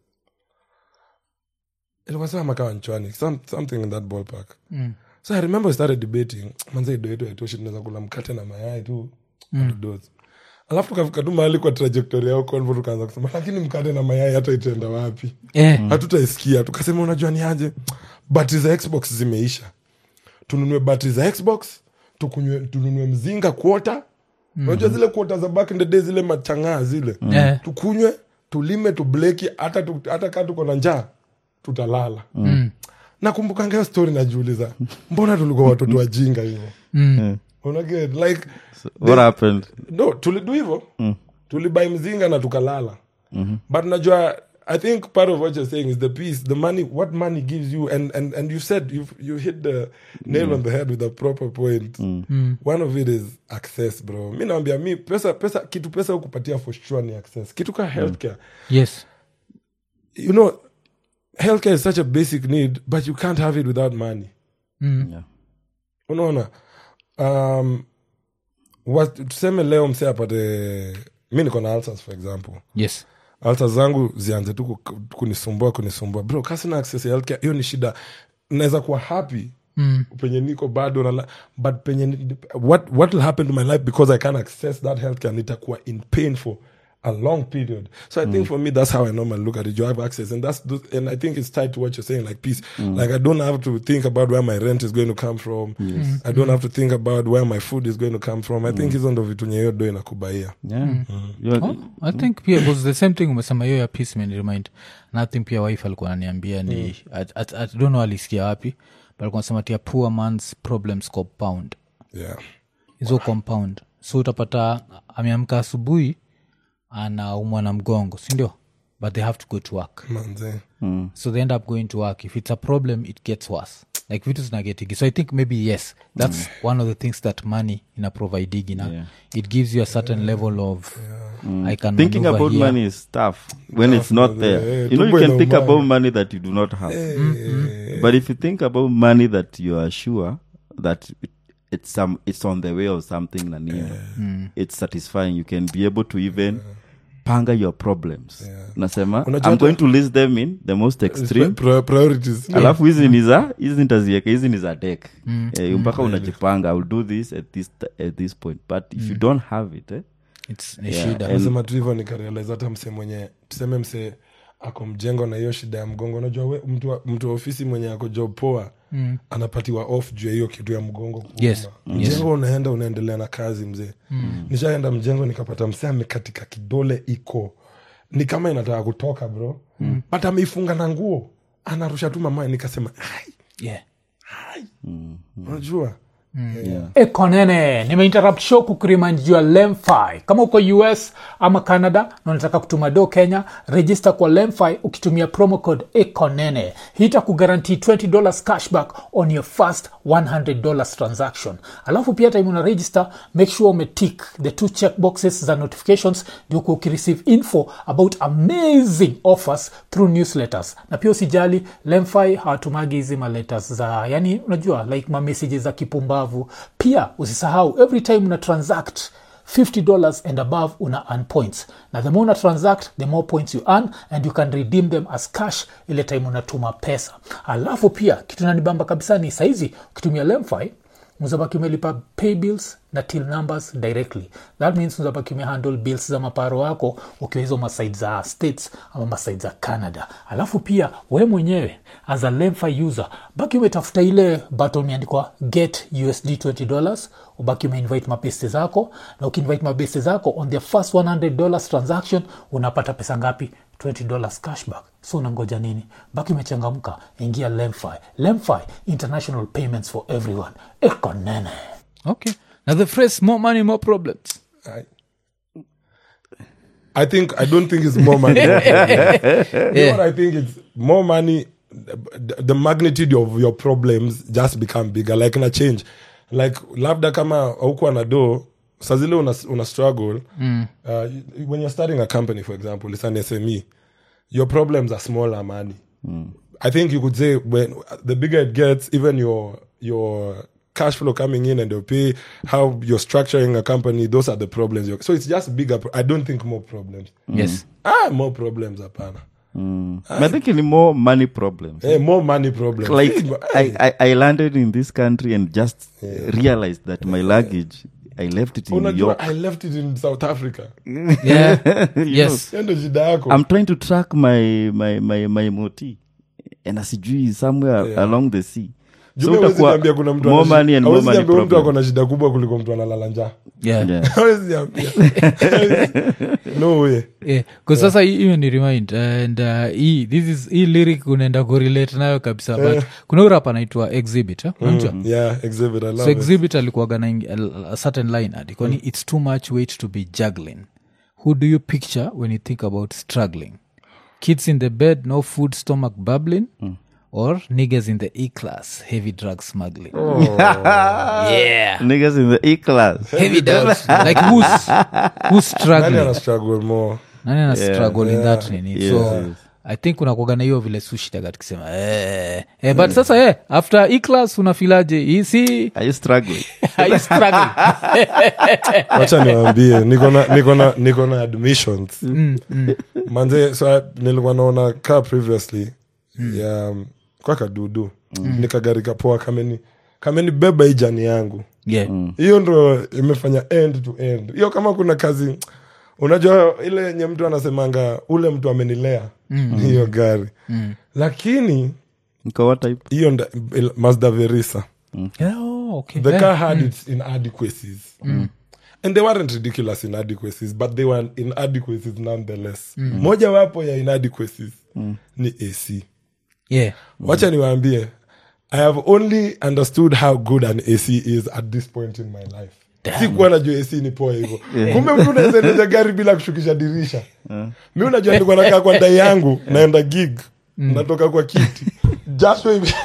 ilikuwa saa makaa nchwani some, something in that ballpark Mm. so i remember we started debating manze ido yetu haitoshi tunaweza kula mkate na mayai tu hatudozi alafu tukafika tu mahali kwa trajectory yao convo tukaanza kusema lakini mkate na mayai hata itaenda wapi eh hatutaisikia tukasema unajua ni aje batri za xbox zimeisha tununue batri za xbox tukunywe tununue mzinga kuota unajua zile kuota za back in the day zile machangaa zile Eh. tukunywe tulime tubleki hata tu, hata kaa tuko na njaa tutalala Mm. nakumbukanga hiyo story najiuliza mbona tulikuwa watoto wajinga hivo Mm. unaget like what happened no tulidu hivo tulibai mzinga na tukalala but najua i think part of what you're saying is the peace the money what money gives you and and, and you said you you hit the nail on the head with a proper point one of it is access bro mi nawambia mi pesa pesa kitu pesa ukupatia for sure ni access kitu ka healthcare yes you know healthcare is such a basic need but you can't have it without money mm. yeah. unaona um, what- tuseme leo mse apate mi niko na ulcers for example yes alta zangu zianze tu ku- kunisumbua kunisumbua bro kasina access ya healthcare hiyo ni shida naweza kuwa happy mm. penye niko bado na but penye ni- what, what will happen to my life because i can't access that healthcare nitakuwa in pain for a long period so i think for me that's how i normally look at it you have access and that's those- and i think it's tied to what you're saying like peace like i don't have to think about where my rent is going to come from i don't have to think about where my food is going to come from i think hizo ndo vitu nye hiyo do inakubaia Yeah. You're- Oh, i think pia because the same thing umesema hiyo ya peace remind nothing pia wife alikuwa ananiambia ni I, I, I don't know alisikia wapi but alikuwa nasema tia poor man's problems compound yeah hizo compound so utapata ameamka asubuhi anaumwa na mgongo sindio but they have to go to work manze so they end up going to work if it's a problem it gets worse like vitu zinagetigi so i think maybe yes that's one of the things that money ina providigi na Yeah. it gives you a certain level of i can thinking maneuver about here. money is tough when it's not man. there Eh, you know you tumbo can think inaumana. about money that you do not have but if you think about money that you are sure that it, it's some it's on the way of something na nini it's satisfying you can be able to even panga your problems nasema Unajua i'm hata- going to list them in the most extreme Pri- priorities alafu hizi ni za hizi nitazieka hizi ni za dek eh, mpaka unajipanga iwill do this at this, at this point but if you don't have it eh, it's ni Yeah, shida and- nasema tu hivyo nikarealize hata mse mwenye tuseme mse ako mjengo na hiyo shida ya mgongo unajua we, mtu, wa- mtu wa ofisi mwenye ako job poa mm. anapatiwa off juu ya hiyo kitu ya mgongo kuuma. Yes, mjengo unaenda unaendelea na kazi mzee mm. nishaenda mjengo nikapata mse amekatika kidole iko ni kama inataka kutoka bro mm. but ameifunga na nguo anarusha tu mamae nikasema "Ai, yeah unajua Yeah. ekonene nimeinterrupt show kukurimind juu ya lemfi kama uko us ama canada na unataka kutuma do kenya register kwa lemfi ukitumia promo code ekonene hii itakugarantii $20 cashback on your first $100 transaction alafu pia time una register make sure umetik the two check boxes za notifications ndio kuwa ukireceive info about amazing offers through newsletters na pia usijali lemfi hawatumagi hizi maletters za yani unajua like mamessages za kipumbavu pia usisahau every time una transact $50 and above una earn points na the more una transact the more points you earn and you can redeem them as cash ile time unatuma pesa alafu pia kitu nanibamba kabisa ni saizi ukitumia lemfi mzabaki umelipa pay bills na till numbers directly that means mzabaki umehandle bills za maparo wako ukiwa hizo masaid za states ama masaid za canada alafu pia we mwenyewe as a lemfi user baki umetafuta ile button imeandikwa get usd $20 ubaki umeinvite mabeste zako na ukiinvite mabeste zako on their first $100 transaction unapata pesa ngapi $20 cashback so unangoja nini baki umechangamka ingia lemfi lemfi international payments for everyone ekonene okay now the phrase more money more problems I, I think I don't think it's more money. You know what I think it's more money. The, the magnitude of your problems just become bigger. Like in a change, like labda kama aukuwa na do sazile una, una struggle uh, when you're starting a company for example it's an sme your problems are smaller money i think you could say when the bigger it gets even your your cash flow coming in and your pay how you're structuring a company those are the problems You're- so it's just bigger pro- i don't think more problems yes ah more problems apana I think any more money problems. Eh, more money problems Like Eh, I, I, I landed in this country and just realized that my luggage I left it in New unajua York. i left it in south africa yeah You yes hiyo ndo shida yako I'm trying to track my my my my moti and asijui somewhere Yeah. along the sea. Juu So mi hawezi utakuwa niambia kuna mtu more ana shi- money and more hawezi money niambia mtu ako problem. na shida kubwa kuliko mtu analala njaa yeah, Yeah. Hawezi niambia. no way Yeah, 'cause sasa hii- hiyo ni remind and uh, hii this is hii lyric unaenda kurelate nayo kabisa but kuna urap anaitwa exhibit eh? unajua yeah exhibit i love so it. exhibit alikuwaga na ing- a, a certain line adikoni it's too much weight to be juggling who do you picture when you think about struggling kids in the bed no food stomach bubbling or niggas in the e class heavy drug smuggling yeah Niggas in the E class. heavy drugs like who's who's Nani struggling ana struggle more nani ana struggle in that nini Yes, so yes. i think unakuaga na hiyo vile sushitaga tukisema eh, eh, but sasa eh, after e class unafilaje hii si Are you struggling? I struggle wacha niwambie niko na- niko na- niko na admissions manze so I- nilikuwa naona kaa previously ya um, kwa kadudu nikagarika poa kameni kamenibeba hii jani yangu yeah hiyo ndo imefanya end to end hiyo kama kuna kazi unajua ile yenye mtu anasemanga ule mtu amenilea hiyo gari lakini Niko what type? hiyo nda- il- mazda verisa Yeah, oh, okay. the Yeah. car had its inadequacies and they weren't ridiculous inadequacies but they were inadequacies nonetheless moja wapo ya inadequacies ni ac Yeah. wacha niwaambie i have only understood how good an ac is at this point in my life sikuwa najua ac ni poa hivo kumbe mtu unaweza endesha gari bila kushukisha dirisha mi unajua nilikuwa nakaa kwa ndai yangu naenda gig natoka kwa kiti jasho ime-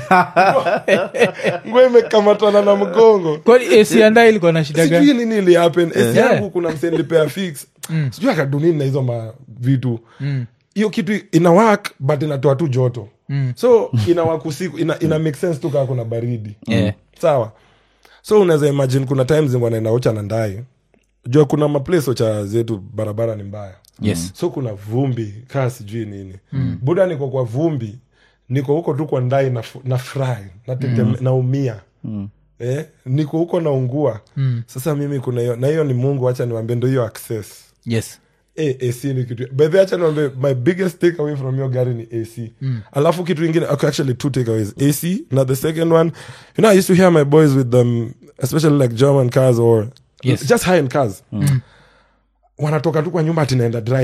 nguo imekamatana na mgongo kwani asianda ilikuwa na shida gani sijui nini ilihappen AC Yeah. yangu kuna msenilipea fix sijui akadunini na hizo ma vitu hiyo kitu ina work but inatoa tu joto so ina work usiku ina, ina make sense tu kaa kuna baridi Yeah. sawa so unaweza imagine kuna times wanaenda ocha na ndai jua kuna maplace ocha zetu barabara ni mbaya yes so kuna vumbi kaa sijui nini buda niko kwa vumbi niko huko tu kwa ndai na, na fry na teteme, naumia eh, niko huko naungua sasa mimi kuna hiyo na hiyo ni mungu hacha niwambie ndo hiyo access yes Eh, ac ni kitu bedhi hacha niwambie my biggest take away from your gari ni ac alafu kitu ingine okay, actually two takeaways ac na the second one you know i used to hear my boys with them especially like german cars or Yes. just high end cars wanatoka tu kwa nyumba ati naenda drive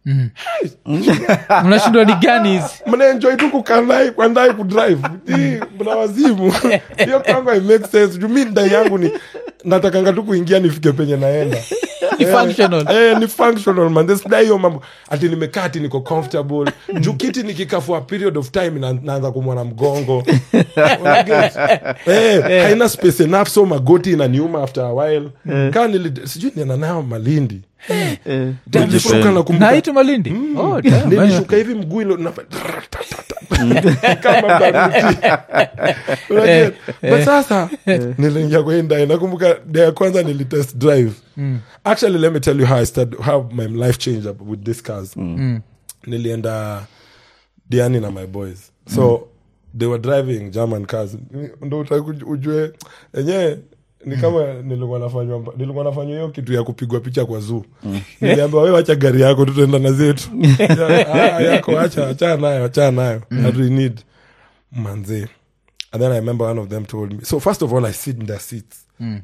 unashindwa ni gani hizi mnaenjoy tu kukandai kwandai kudrive Hii, mna wazimu hiyo kwangu i make sense juu mi ndai yangu ni natakanga tu kuingia nifike penye naenda Ni functional. eh, ni functional man This day hiyo mambo ati nimekaa ati niko comfortable juu kiti nikikaa for a period of time na, naanza kumwana mgongo Unaget? eh, haina space enough so magoti inaniuma after a while kaa nili sijui nienda nayo malindi Eh, nilishuka depend. nakumbuka naitu malindi oh, damn. nilishuka hivi mguu ilo nafa- kama baruti Unajua? but sasa niliingia kwa hii ndai nakumbuka day ya kwanza nilitest drive actually let me tell you how, I started, how my life changed up with these cars nilienda diani na my boys so they were driving german cars ndo utaki uj- ujue enyewe ni kama nilikuwa nafanywa mba- nilikuwa nafanywa hiyo kitu ya kupigwa picha kwa zoo niliambiwa we wacha gari yako tutaenda na zetu Ya- ah, yako acha achana nayo achana nayo that we need manze and then i remember one of them told me so first of all i sit in their seats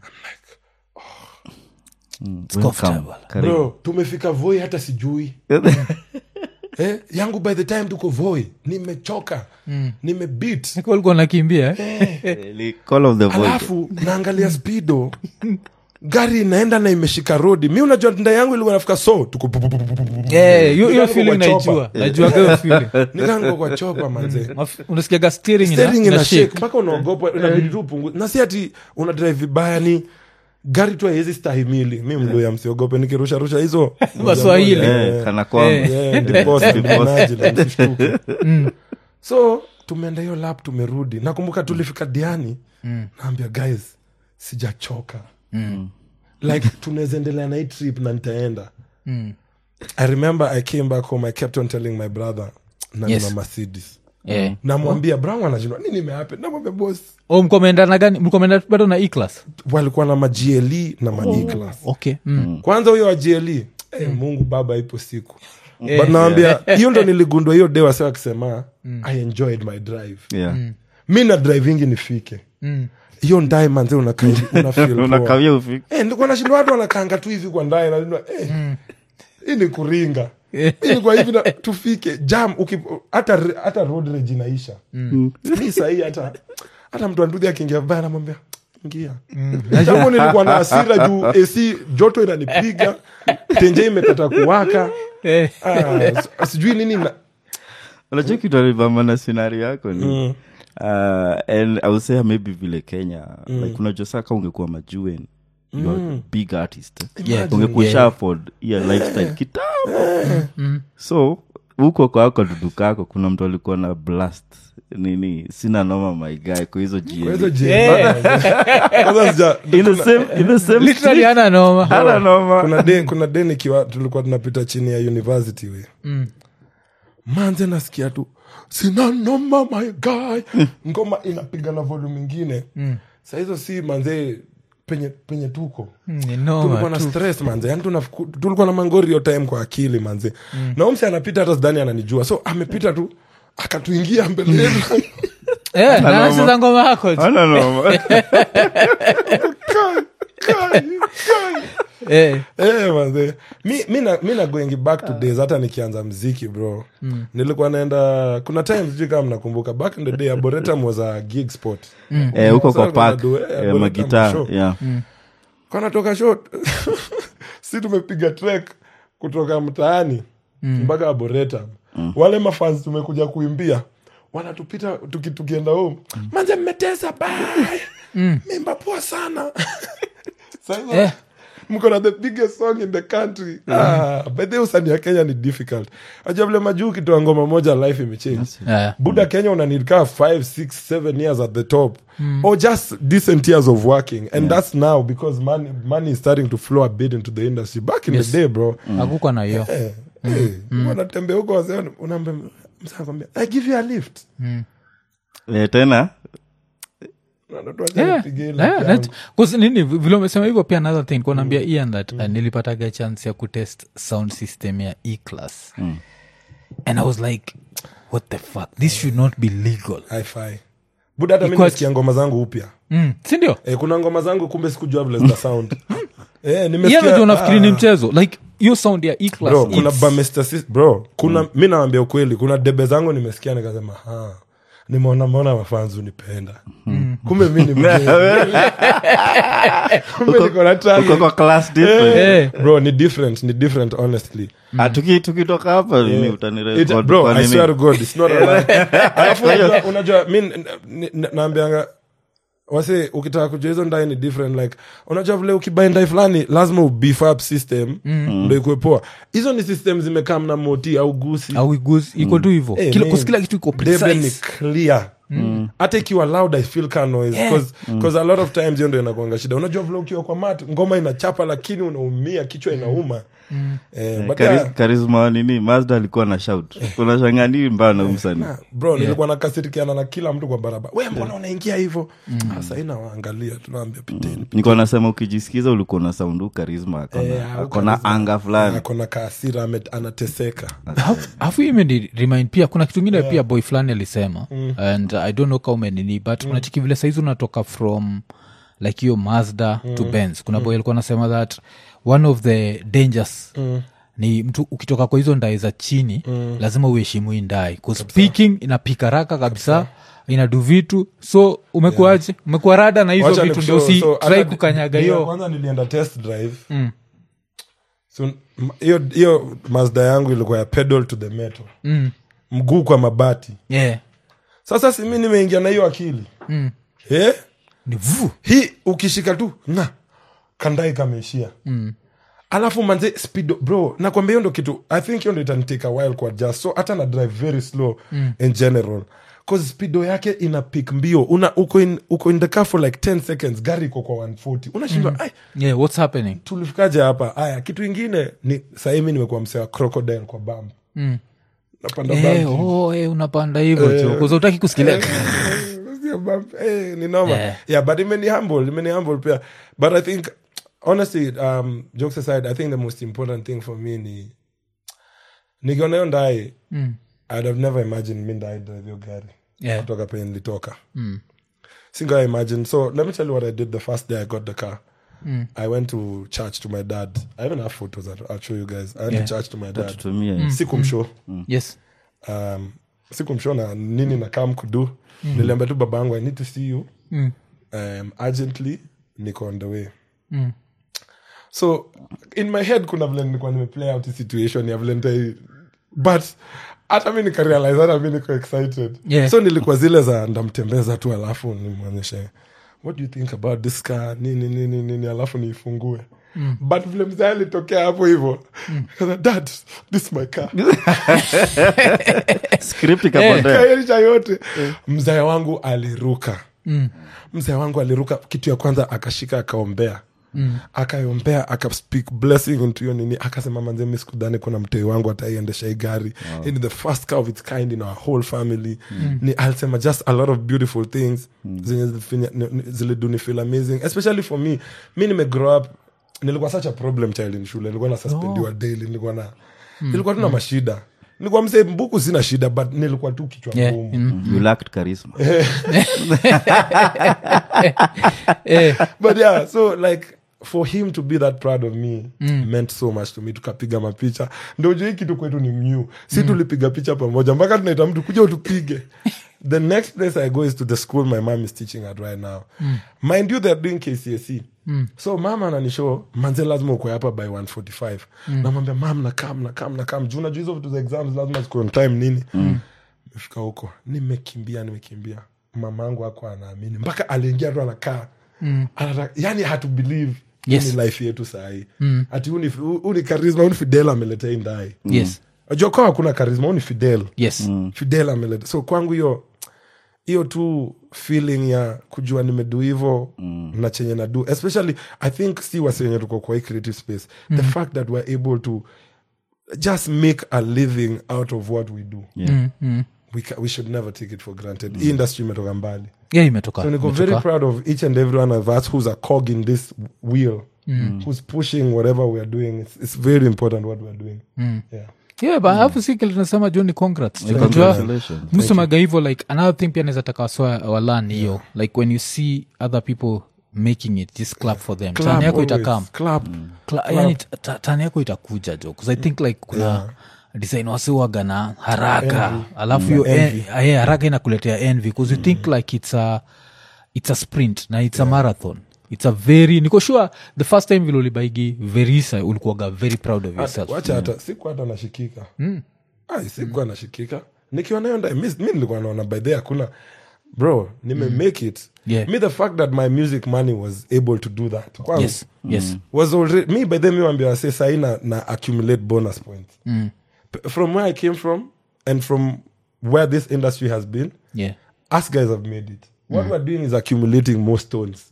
Welcome. comfortable. Karibu. bro tumefika voi hata sijui eh, yangu by the time tuko voi nimechoka nimebit Niko walikuwa nakimbia eh? Really, call of the void. alafu naangalia spido gari inaenda na imeshika rodi mi unajua nda yangu ilikuwa nafika so tuko pu- pu- pu- pu- pu- pu- pu- Eh, hiyo hiyo Nikaanza feeling kwa chopa. naijua najuaga hiyo feeling Nikaanza kwa chopa manze Maf- unasikiaga steering ina- Steering ina ina shake. shake mpaka unaogopa inabidi tu upunguze na si ati una drive vibaya ni gari tu haiwezi stahimili mi mluya msiogope nikirusha rusha hizo Waswahili. Eh, kana kwamba Yeah, ndiposa mnaji, msishtuke. so tumeenda hiyo lap tumerudi nakumbuka tulifika diani naambia guys sijachoka like tunaweza endelea na hii trip na nitaenda i remember i came back home i kept on telling my brother na Yes. nina mercedes Eh. namwambia brown anashindwa nini imehappen namwambia boss Oh, mkomeenda na gani mkomeenda bado na eclass walikuwa na magle na maeclas okay mm. kwanza huyo wa gle eh, mungu baba ipo siku but nawambia hiyo ndo niligundua hiyo de wase wakisema i enjoyed my drive Yeah. mi na drivingi nifike hiyo ndae manze unakaa hivi, una feel poa. unakawia ufiki Eh, ndikuwa nashinda watu wanakanga tu hivi kwa ndae nashindwa eh, hii ni kuringa hii ni kwa hivi na tufike jam uki- hata hata road rage inaisha mi sahii hata hata mtu andudhi akiingia vibaya namwambia ingia jambo nilikuwa na hasira juu ac joto inanipiga tenje imekata kuwaka eh. ah, s- sijui nini na, unajua kitu alibamba na scenario yako ni uh, and i would say maybe vile kenya like unajua saka ungekuwa majuen you are a big artist Yeah. ungekuwa Yeah. sha afford hiyo lifestyle kitambo so huko kwako dudu kako kuna mtu alikuwa na blast nini sina noma my guy kwa hizo kwa hizo GLE. je- Kwanza sija- in the same in the same literally street hana noma hana noma kuna de kuna de nikiwa tulikuwa tunapita chini ya university we manze nasikia tu sina noma my guy ngoma inapiga na volume ingine sa hizo si manze penye penye tuko Mm, ni tulikuwa noma na tu. stress manze yani tunafiku- tulikuwa na mangori yo time kwa akili manze na umse anapita hata sidani ananijua so amepita tu akatuingia mbele yetu Eh, na anacheza ngoma yako tu. hana noma Kai, kai, kai. Eh, Eh, manze mi, mi, na, mi na going back to days hata nikianza mziki bro nilikuwa naenda kuna time sijui kama mnakumbuka back in the day arboretum was a gig spot eh huko Sasa kwa park tunadu- eh, eh, Arboretum magitaa show. yeah kanatoka shot si tumepiga trek kutoka mtaani mpaka arboretum wale mafans tumekuja kuimbia wanatupita tuki, tukienda home manze mmetesa bye mimba poa sana Sasa, Eh. mko na the biggest song in the country ah, by the way, usanii ya kenya ni difficult ajua vile majuu ukitoa ngoma moja life imechange eh. buda kenya unanidkaa 5 6 7 years at the top or just decent years of working and that's now because money, money is starting to flow a bit into the industry back in Yes. the day bro hakukuwa na hiyo eh, eh, wanatembea huko wazee unaambia msa anakwambia, i give you a lift eh, tena Yeah, yeah, that- 'cause nini vi- vile umesema hivyo pia another thing kuanaambia ian that uh, nilipataga chance ya kutest sound system ya eclass and i was like what the fuck this should not be legal hi buda hata mi Iko- nasikia ngoma zangu upya mm. sindio eh, kuna ngoma zangu kumbe sikujua vile zita sound eh, ian nimesikia najua unafikiri ni ah, mchezo like hiyo sound ya E-class, bro kuna it's- bamestasis bro kuna mi nawambia ukweli kuna debe zangu nimesikia nikasema ha nimeona mona mafanzi unipenda kumbe mi ni mgeni. kumbe niko na talent. uko kwa class different Eh. bro ni different ni different honestly Ah, tuki- tukitoka hapa mimi It- utanirekod bro kwa i nini? swear to god it's not a lie alafu unajua- unajua mi n- n- naambianga wase ukitaka kujua hizo ndai ni different like unajua vile ukibai ndai fulani lazima ubeef up system ndo ikuwe poa hizo ni system zimekaa mna moti au gusi au iguzi iko tu hivo Eh, Kila- man. kus- kila kitu iko Debe ni precise clear hata ikiwa loud i feel ka noise cause, cause a lot of times hiyo ndo inakuanga shida unajua vile ukiwa kwa mat ngoma inachapa lakini unaumia kichwa inauma eh, but Kari- yeah, karisma wa nini mazda alikuwa na shout unashanganii mbaya na umsani na, bro nilikuwa nakasirikiana na kila mtu kwa barabara we mbona unaingia hivo sasa inawaangalia tunaambia piteni nikuwa nasema ukijisikiza ulikuwa na saundu karisma Eh, au akona charisma. anga fulani akona kaasira ame- anateseka afu imeni remind pia kuna kitu ingine pia boy fulani alisema and i don't know kama umenini but mm. unachiki vile saizi unatoka from like hiyo mazda to benz kuna boy alikuwa anasema that one of the dangers ni mtu ukitoka kwa hizo ndai za chini lazima uheshimu hii ndai 'Cause speaking inapika raka kabisa inadu vitu so umekuaje umekuwa rada na hizo Wacha vitu ndio nikushow. So, usitrai hata kukanyaga ndio hiyo kwanza nilienda test drive so m- hiyo hiyo mazda yangu ilikuwa ya pedal to the metal Mm. mguu kwa mabati yeah. sasa simi nimeingia na hiyo akili Mm. eh? ni vu hii ukishika tu na kandai kameishia mm. alafu manze speed bro nakwambia hiyo ndo kitu i think hiyo ndo itanitake a while kwa just so hata na drive very slow mm. in general cause speedo yake ina pik mbio una uko in, uko in the car for like 10 seconds gari iko kwa 140 unashindwa mm. yeah, what's happening tulifikaje hapa aya kitu ingine ni sahii mi nimekuwa msee wa crocodile kwa bam Mm. napanda Eh, bump. oh, eh, unapanda hivyo tu kuza utaki kusikilia Sio bump. Eh, ni noma Yeah. yeah but imeni humble imeni humble pia but i think honestly um, jokes aside i think the most important thing for me ni nikiona hiyo ndai Mm. i'd have never imagined mi ndai drive hiyo gari Yeah. kutoka penye nilitoka Mm. singa imagine so let me tell you what i did the first day i got the car Mm. i went to church to my dad i even have photos I'll, I'll show you guys i went Yeah. to church to my dad tutumie sikumshow yes um, sikumshow na nini na kam kudu niliambia tu baba yangu i need to see you Mm. um, urgently niko on the way Mm. so in my head kuna vile nilikuwa nimeplay out hii situation ya vile nitai but hata mi nikarealize hata mi niko excited Yeah. so nilikuwa zile za ndamtembeza tu alafu nimwonyeshe what do you think about this car nini nini nini alafu niifungue mm. but vile mzee alitokea hapo hivo mm. dad this is my car script ikapotea kaerisha yote mzee wangu aliruka mm. mzee wangu aliruka kitu ya kwanza akashika akaombea Mm. akaombea akaspeak blessing into hiyo nini akasema manze mi sikudhani kuna mtei wangu ataiendesha hii gari wow. ni the first car of its kind in our whole family mm. ni alisema just a lot of beautiful things mm. zenye zilifinya- ni- ni- ziliduni feel amazing especially for me mi nimegrow up nilikuwa such a problem child in shule nilikuwa na suspendiwa daily nilikuwa na nilikuwa tu na mashida nilikuwa msee mbuku sina shida but nilikuwa tu kichwa Yeah. ngumu Mm. you lacked charisma Eh, but yeah so like for him to be that proud of me meant so much to me tukapiga mapicha ndo juu hii kitu kwetu ni mnew si tulipiga picha pamoja mpaka tunaita mtu kuja utupige the next place i go is to the school my mom is teaching at right now mind you they're doing kcsc so mama ananishow manze lazima ukwe hapa by 145 namwambia mam nakam nakam nakam juu najua hizo vitu za exams lazima zikuwe on time nini mefika huko nimekimbia nimekimbia mamangu ako anaamini mpaka aliingia tu anakaa mm. yani hatu believe Yes. yes. ni life yetu sahii mm. ati huu ni- huu huu ni karisma huu ni fidel ameleta hii ndai yes ajua kwa hakuna karisma huu ni fidel yes fidel ameleta so kwangu hiyo hiyo tu feeling ya kujua nimedu hivo mm. na chenye nadu especially i think si wasenye tuko kwa hii creative space mm. the fact that we're able to just make a living out of what we do Yeah. Mm, mm. we, ca- we should never take it for granted hii industry imetoka mbali yeah imetoka so niko imetoka. very proud of each and every one of us who's a cog in this wheel who's pushing whatever we are doing it's, it's very important what we're doing yeah. yeah but alafu si kile tunasema juu ni congrats Yeah, Unajua, congratulations. msemaga hivo like another thing pia naweza taka waswa walan hiyo like when you see other people making it just clap for them Clap Turn yako always. itakam Clap. Cla- yani t- t- tani yako itakuja jo bcause i think like kuna design wasiwaga na haraka alafu hiyo en- eh, haraka inakuletea envy bcause you think like it's a, it's a sprint na it's a marathon it's a very niko sure the first time vile ulibaigi verisa ulikuwaga very proud of yourself wacha hata siku hata nashikika ai sikuwa nashikika nikiwa nayo ndani mi mi nilikuwa naona by the hakuna bro nime make it Yeah. me the fact that my music money was able to do that kwangu yes yes was already me by the mi wambia wase sahi na, na accumulate bonus points P- from where i came from and from where this industry has been yeah us guys have made it what we're doing is accumulating more stones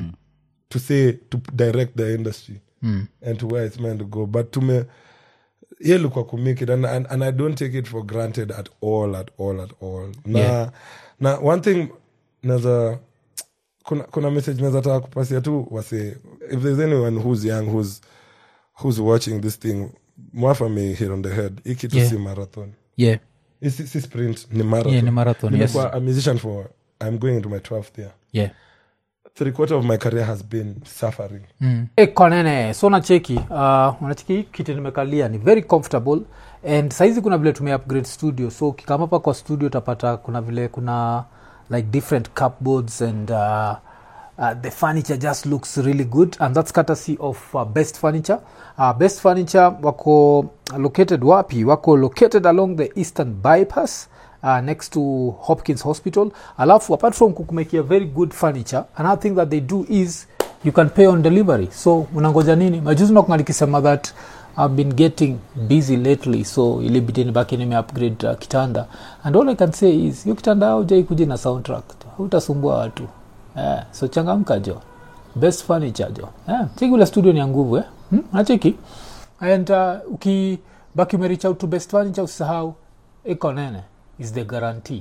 to say to direct the industry and to where it's meant to go but to me yeah look what could make it and, and and i don't take it for granted at all at all at all na Yeah. na one thing naza kuna, kuna message naweza taka kupasia tu wase if there's anyone who's young who's who's watching this thing mwafa may hit on the head ikitu Yeah. si marathon yeah Hii si, si sprint ni marathon Yeah, ni marathon, yes. Nimekuwa a musician for i'm going into my 12th year yeah three quarter of my career has been suffering ekonene so nacheki uh, unacheki kiti nimekalia ni very comfortable and saizi kuna vile tume upgrade studio so ukikama hapa kwa studio utapata kuna vile kuna like different cupboards and uh, uh, the furniture just looks really good and that's courtesy of uh, best furniture uh, best furniture wako located wapi wako located along the eastern bypass uh, next to hopkins hospital alafu apart from kukumekia very good furniture another thing that they do is you can pay on delivery so unangoja nini majuzi nakunga nikisema that i've been getting busy lately so ilibidi nibaki nime upgrade uh, kitanda and all i can say is hiyo kitanda aujai kuja na soundtrack hautasumbua watu eh, so changamka jo best furniture jo eh, cheki ule studio ni ya nguvu eh? hmm? nacheki and uh, ukibaki umerich out to best furniture usisahau iko nene is the guarantee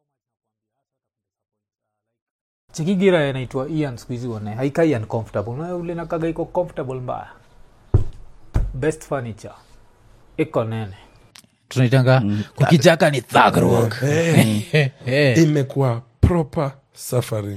chikigira inaitwa ian skuhizi one haikai uncomfortable na ule nakaga iko comfortable mbaya best furniture iko nene tunaitanga kukijaka ni thug rock Eh, Eh, imekuwa proper suffering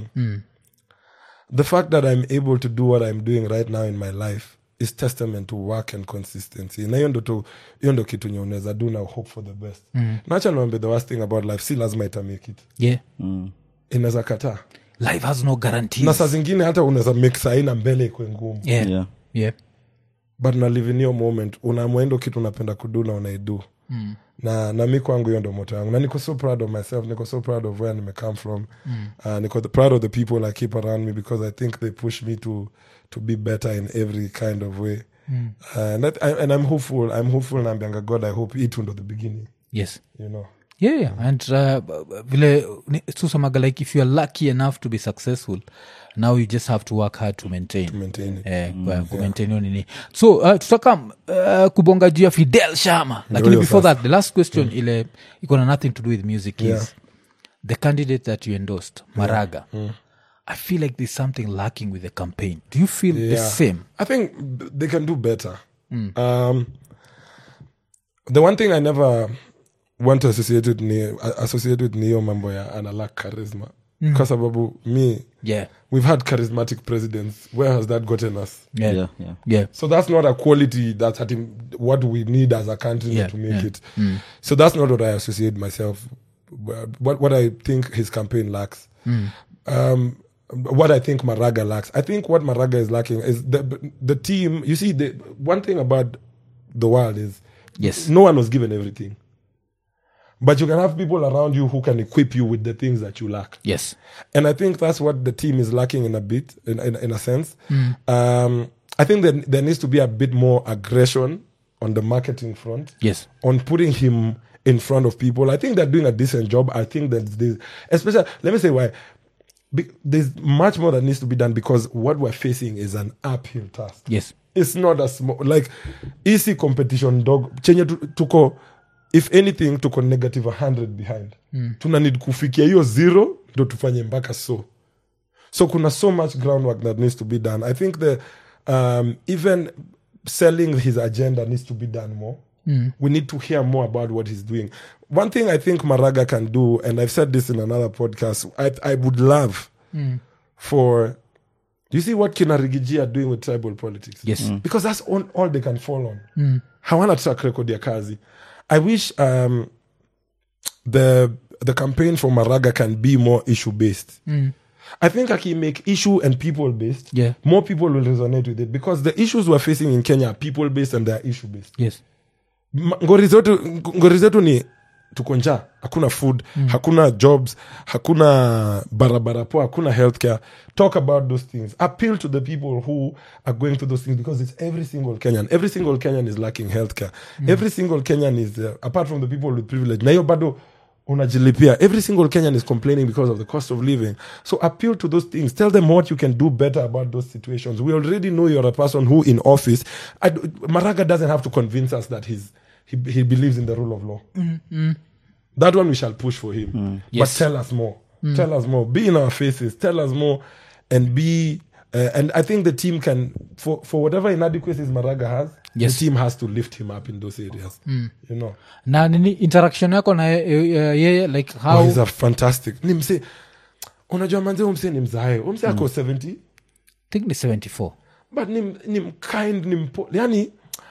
the fact that i'm able to do what i'm doing right now in my life is testament to work and consistency na hiyo ndo tu hiyo ndo kitu nye unaweza do na hope for the best mm. nacha niwambe the worst thing about life si lazima itamake it yeah. inaweza kataa life has no guarantees na saa zingine hata unaweza make sahii na mbele ikwe ngumu yeah. Yeah. Yeah. but na live in hiyo moment unamwendo kitu unapenda kudu na unaidu mm. na na mi kwangu hiyo ndo moto yangu na niko so proud of myself niko so proud of where nime come from mm. uh, niko the, proud of the people i keep around me because i think they push me to to be better in every kind of way mm. uh, and, that, I, and i'm hopeful i'm hopeful nambianga god i hope it ndo the beginning yes you know yeah, yeah. and uh, b- b- vile ni- susamaga like if youare lucky enough to be successful now you just have to work hard to maintain maintain it Eh, kwa- kumaintain hiyo nini so uh, tutaka uh, kubonga juu ya fidel shama lakini Ndio before sasa. that the last question ile iko na nothing to do with music Yeah. is the candidate that you endorsed maraga i feel like there's something lacking with the campaign do you feel the Yeah. same I think b- they can do better. Um, the one thing I never want to associate with ni associate with niyo mambo ya analak charisma kwa sababu me yeah we've had charismatic presidents where has that gotten us yeah Yeah, yeah. yeah so that's not a quality that's at him, what we need as a country Yeah, to make yeah. it so that's not what i associate myself what, what i think his campaign lacks um, what I think Maraga lacks. I think what Maraga is lacking is the the team. You see, the one thing about the world is Yes. no one was given everything, but you can have people around you who can equip you with the things that you lack. yes And I think that's what the team is lacking in a bit, in in, in a sense. Um, I think that there needs to be a bit more aggression on the marketing front yes on putting him in front of people. I think they're doing a decent job. I think that this, especially, let me say why. Be, there's much more that needs to be done because what we're facing is an uphill task. yes It's not a small, like, easy competition dog. Chenye tu- tuko, if anything, tuko negative 100 behind. Tuna need kufikia hiyo zero, ndo tufanye mpaka so. So kuna so much groundwork that needs to be done. I think the um, even selling his agenda needs to be done more. We need to hear more about what he's doing. One thing I think Maraga can do, and I've said this in another podcast, I, I would love for you see what kinarigiji are doing with tribal politics yes because that's all, all they can fall on hawana track record ya kazi i wish um, the the campaign for maraga can be more issue based i think aki make issue and people based Yeah. more people will resonate with it because the issues we're facing in kenya are people based and they are issue based yes Ma- ngori zetu ngori zetu ni tuko njaa hakuna food mm. hakuna jobs hakuna barabara poa hakuna healthcare talk about those things appeal to the people who are going through those things because it's every single kenyan every single kenyan is lacking healthcare mm. every single kenyan is uh, apart from the people with privilege na hiyo bado unajilipia every single kenyan is complaining because of the cost of living so appeal to those things tell them what you can do better about those situations we already know you're a person who in office I d maraga doesn't have to convince us that he's he, he believes in the rule of law that one we shall push for him Yes. but tell us more tell us more be in our faces tell us more and be uh, and i think the team can for for whatever inadequacies maraga has Yes. the team has to lift him up in those areas you know na nini interaction yako na ye- ye- yeye like oh, how he's a fantastic ni mse unajua manze umse ni mzae umse ako 70 think ni 74 but ni, ni mkind ni mpo yani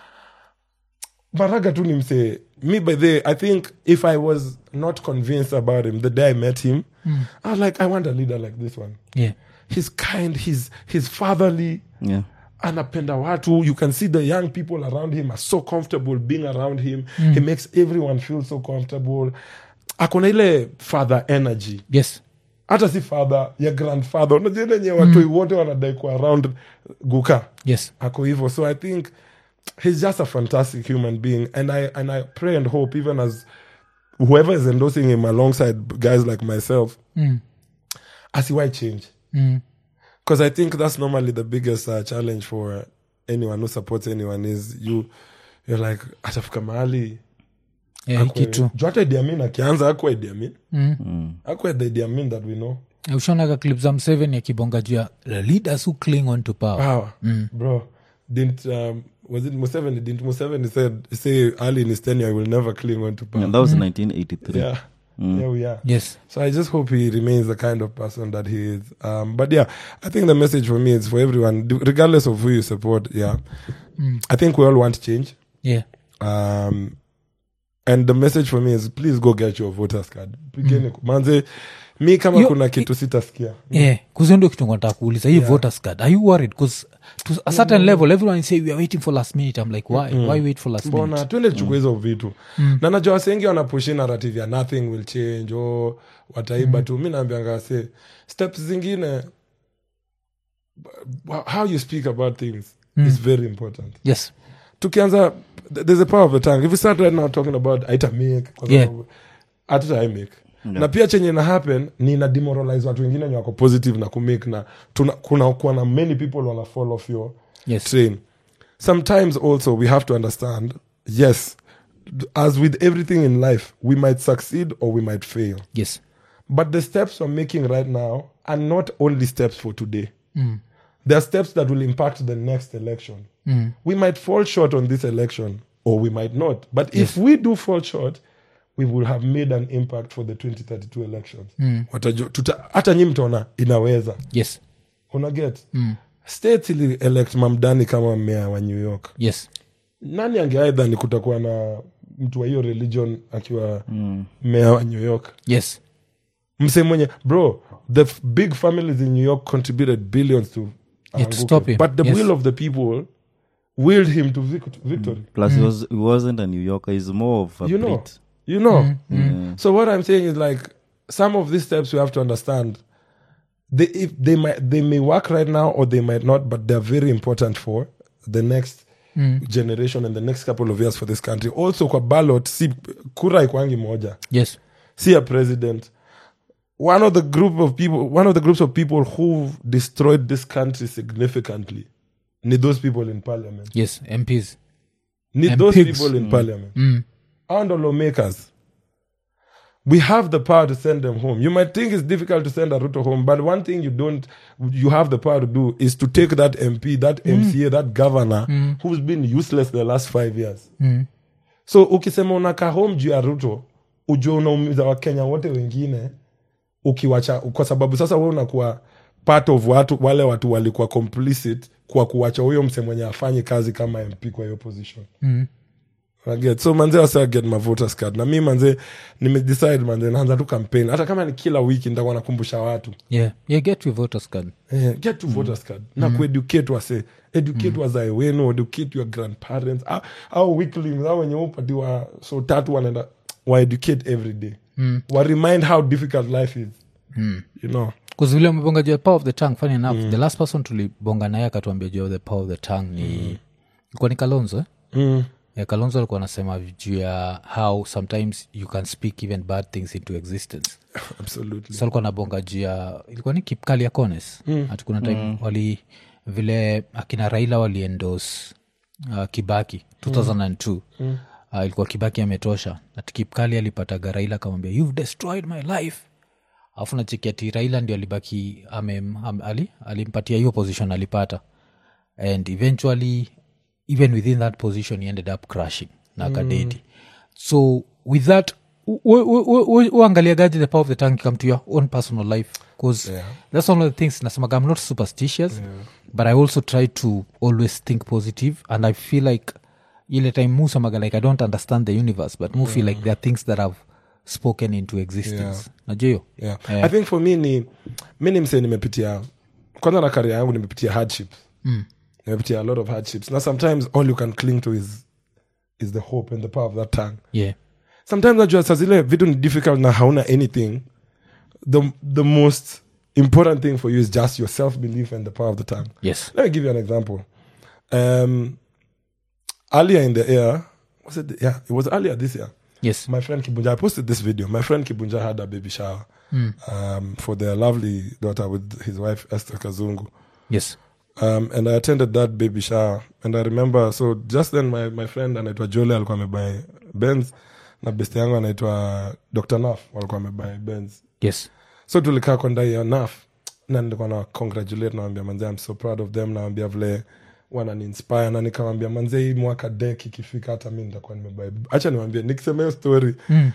maraga tu ni mse me by the i think if i was not convinced about him the day i met him i was like i want a leader like this one yeah he's kind he's, he's fatherly yeah anapenda watu you can see the young people around him are so comfortable being around him he makes everyone feel so comfortable akona ile father energy yes hata si father ya grandfather unajua ile yenye watoi wote wanadai kuwa around guka yes ako hivyo so i think he's just a fantastic human being and i and i pray and hope even as whoever is endorsing him alongside guys like myself Mm. asiwai change Mm. because i think that's normally the biggest uh, challenge for anyone who supports anyone is you you're like atafika mahali yeah, hii kitu juu hata Idi Amin akianza akwa Idi Amin Mm. akwa the Idi Amin that we know ushaonaga clip za mseven akibonga juu ya the leaders who cling on to power power bro didn't um, was it Museveni didn't Museveni said say early in his tenure he will never cling on to power and that was 1983 yeah yeah we are yes So I just hope he remains the kind of person that he is. Um, but yeah, I think the message for me is for everyone, d- regardless of who you support. Yeah, I think we all want change. yeah Um, and the message for me is please go get your voters card. Pigeni ku- manze, mi kama Yo- kuna kitu sitaskia. yeah kuzio ndio kitu nataka kuuliza hii voters card are you worried because to a certain level everyone say we are waiting for last minute i'm like why why wait for last mbona minute tuende tuchukua hizo vitu na najua wasengi wanapushi narrative ya nothing will change o wataiba tu mi naambianga se steps zingine b- how you speak about things is very important yes tukianza th- there's a power of the tongue if we start right now talking about aita make kwa Yeah. sababu hatuta I make na pia chenye na happen ni ina demoralize watu wengine wenye wako positive na kumake na tuna, kuna kuwa na many people wana fall off your yes train sometimes also we have to understand yes as with everything in life we might succeed or we might fail yes but the steps we're making right now are not only steps for today they are steps that will impact the next election we might fall short on this election or we might not but if we do fall short we will have made an impact for the 2032 elections Watajua- tuta- hata nyi mtaona inaweza yes unaget states ili elect mamdani kama mmea wa new york yes nani angeaidha ni kutakuwa na mtu wa hiyo religion akiwa mmea wa new york yes mse mwenye bro the f- big families in new york contributed billions to Yeah, to aanguke. stop him. but the Yes. will of the people willed him to vic- victory plus he, was, he wasn't a new yorker he's more of a you know Brit. you know so what i'm saying is like some of these steps we have to understand they if they might they may work right now or they might not but they're very important for the next generation and the next couple of years for this country also kwa ballot si kura ikwangi moja yes see a president one of the group of people one of the groups of people who destroyed this country significantly need those people in parliament yes mps need And those pigs. people in parliament and the lawmakers we have the power to send them home you might think it's difficult to send a ruto home but one thing you don't you have the power to do is to take that mp that mca that governor who's been useless the last five years so ukisema unakaa home juu ya ruto ujua unaumiza wakenya wote wengine ukiwacha kwa sababu sasa we unakuwa part of watu wale watu walikuwa complicit kwa kuwacha huyo mse mwenye afanyi kazi kama mp kwa hiyo position Mm. Unaget? so manze wasa get my voters card na mi manze nimedecide manze naanza tu campaign hata kama ni kila wiki nitakuwa nakumbusha watu yeah yeah get your voters card Eh, get to voters card na kueducate wase educate wazae wenu educate your grandparents au- au weaklings au wenye upatiwa so tatu wanaenda waeducate every day wa remind how difficult life is you know bcause vile umebonga juu ya power of the tongue funny enough the last person tulibonga naye akatuambia juu ya the power of the tongue ni ilikuwa ni kalonzo eh? mm. yeah, kalonzo alikuwa anasema juu ya how sometimes you can speak even bad things into existence absolutely so alikuwa nabonga juu ya ilikuwa ni kipkali ya cones mm. hatukuna time mm. wali vile akina raila waliendos uh, kibaki 2002 mm. uh, ilikuwa kibaki ametosha ati kipkali alipataga raila akamwambia you've destroyed my life alafu nacheki ati raila ndio alibaki ame, am, ali, alimpatia hiyo position alipata and eventually even within that position he ended up crashing na akadedi so with that uangaliagaji the power of the tongue come to your own personal life because Yeah. that's one of the things nasemaga i'm not superstitious but i also try to always think positive and i feel like ile time musamaga like i don't understand the universe but mu feel like there are things that have spoken into existence Yeah. najua hiyo yeah. Yeah. i think for me ni mi ni msee nimepitia kwanza na karia yangu nimepitia hardships Mm. nimepitia a lot of hardships na sometimes all you can cling to is is the hope and the power of that tongue yeah sometimes najua saa zile vitu ni difficult na hauna anything the, the most important thing for you is just your self belief and the power of the tongue yes let me give you an example um earlier in the year was it yeah it was earlier this year yes my friend Kibunja, I posted this video. My friend Kibunja had a baby shower um, for their lovely daughter with his wife Esther Kazungu. yes Um, and I attended that baby shower. And I remember, so just then my, my friend anaitwa Jole alikuwa amebuy Benz na best yangu anaitwa Dr. Naf walikuwa amebuy Benz. yes So tulikaa kwa ndai ya Naf na nilikuwa na congratulate nawambia manze I'm so proud of them nawambia vile wananiinspire na nikawambia manze hii mwaka dek ikifika hata mi nitakuwa nimebuy hacha niwambie nikisema hiyo story mm.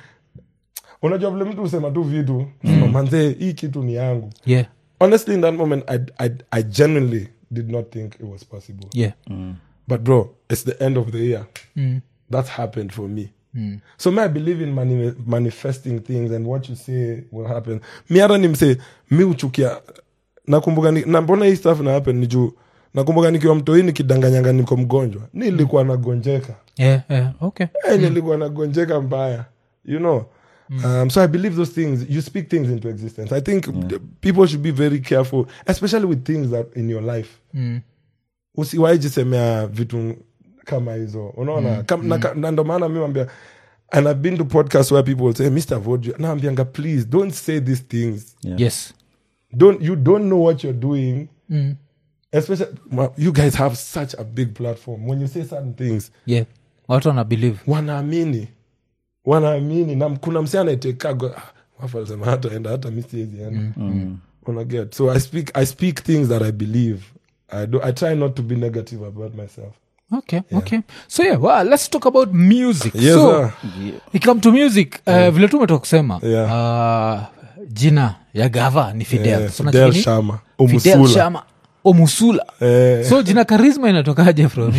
unajua vile mtu husema tu vitu mm. manzee hii kitu ni yangu yeah honestly in that moment I, I, i genuinely did not think it was possible yeah but bro it's the end of the year mm. that happened for me Mm. so me i believe in mani manifesting things and what you say will happen mi hata nimse mi uchukia nakumbuka ni- na mbona hii stuff na happen ni juu nakumbuka nikiwa mtoi nikidanganyanga niko mgonjwa nilikuwa nagonjeka yeah yeah okay Eh, nilikuwa nagonjeka mbaya you know um, so i believe those things you speak things into existence i think the- people should be very careful especially with things that in your life mm. usiwaijisemea vitu kama hizo unaona Kam- na ka- na ndo maana mi wambia and i've been to podcasts where people say mr vodio naambianga please don't say these things Yeah. yes don't you don't know what you're doing mm. especially well, you guys have such a big platform when you say certain things yeah watu wana believe wanaamini wanaamini na kuna msi anaitekaga wafalisema hata enda hata mi siwezi enda unaget so I speak, i speak things that i believe I, do, i try not to be negative about myself okay okay so yeah well, let's talk about music yes so sir. ikam to music uh, vile tu umetoka kusema Yeah. uh, jina ya gava ni fidel Eh, So Fidel unacheki ni- Shama fidel Omusula shama omusula Eh, so jina karisma inatokaje from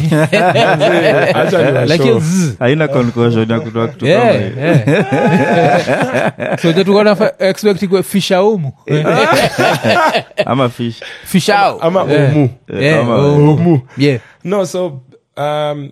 acha ni like washow. zzz. haina conclusion ya kutoa kitu kama Yeah, hiyo. yeah. so jatukona expect kwe fishaumu ama fish fishau ama Yeah. omu Yeah, Ama- omu. omu Yeah. no so um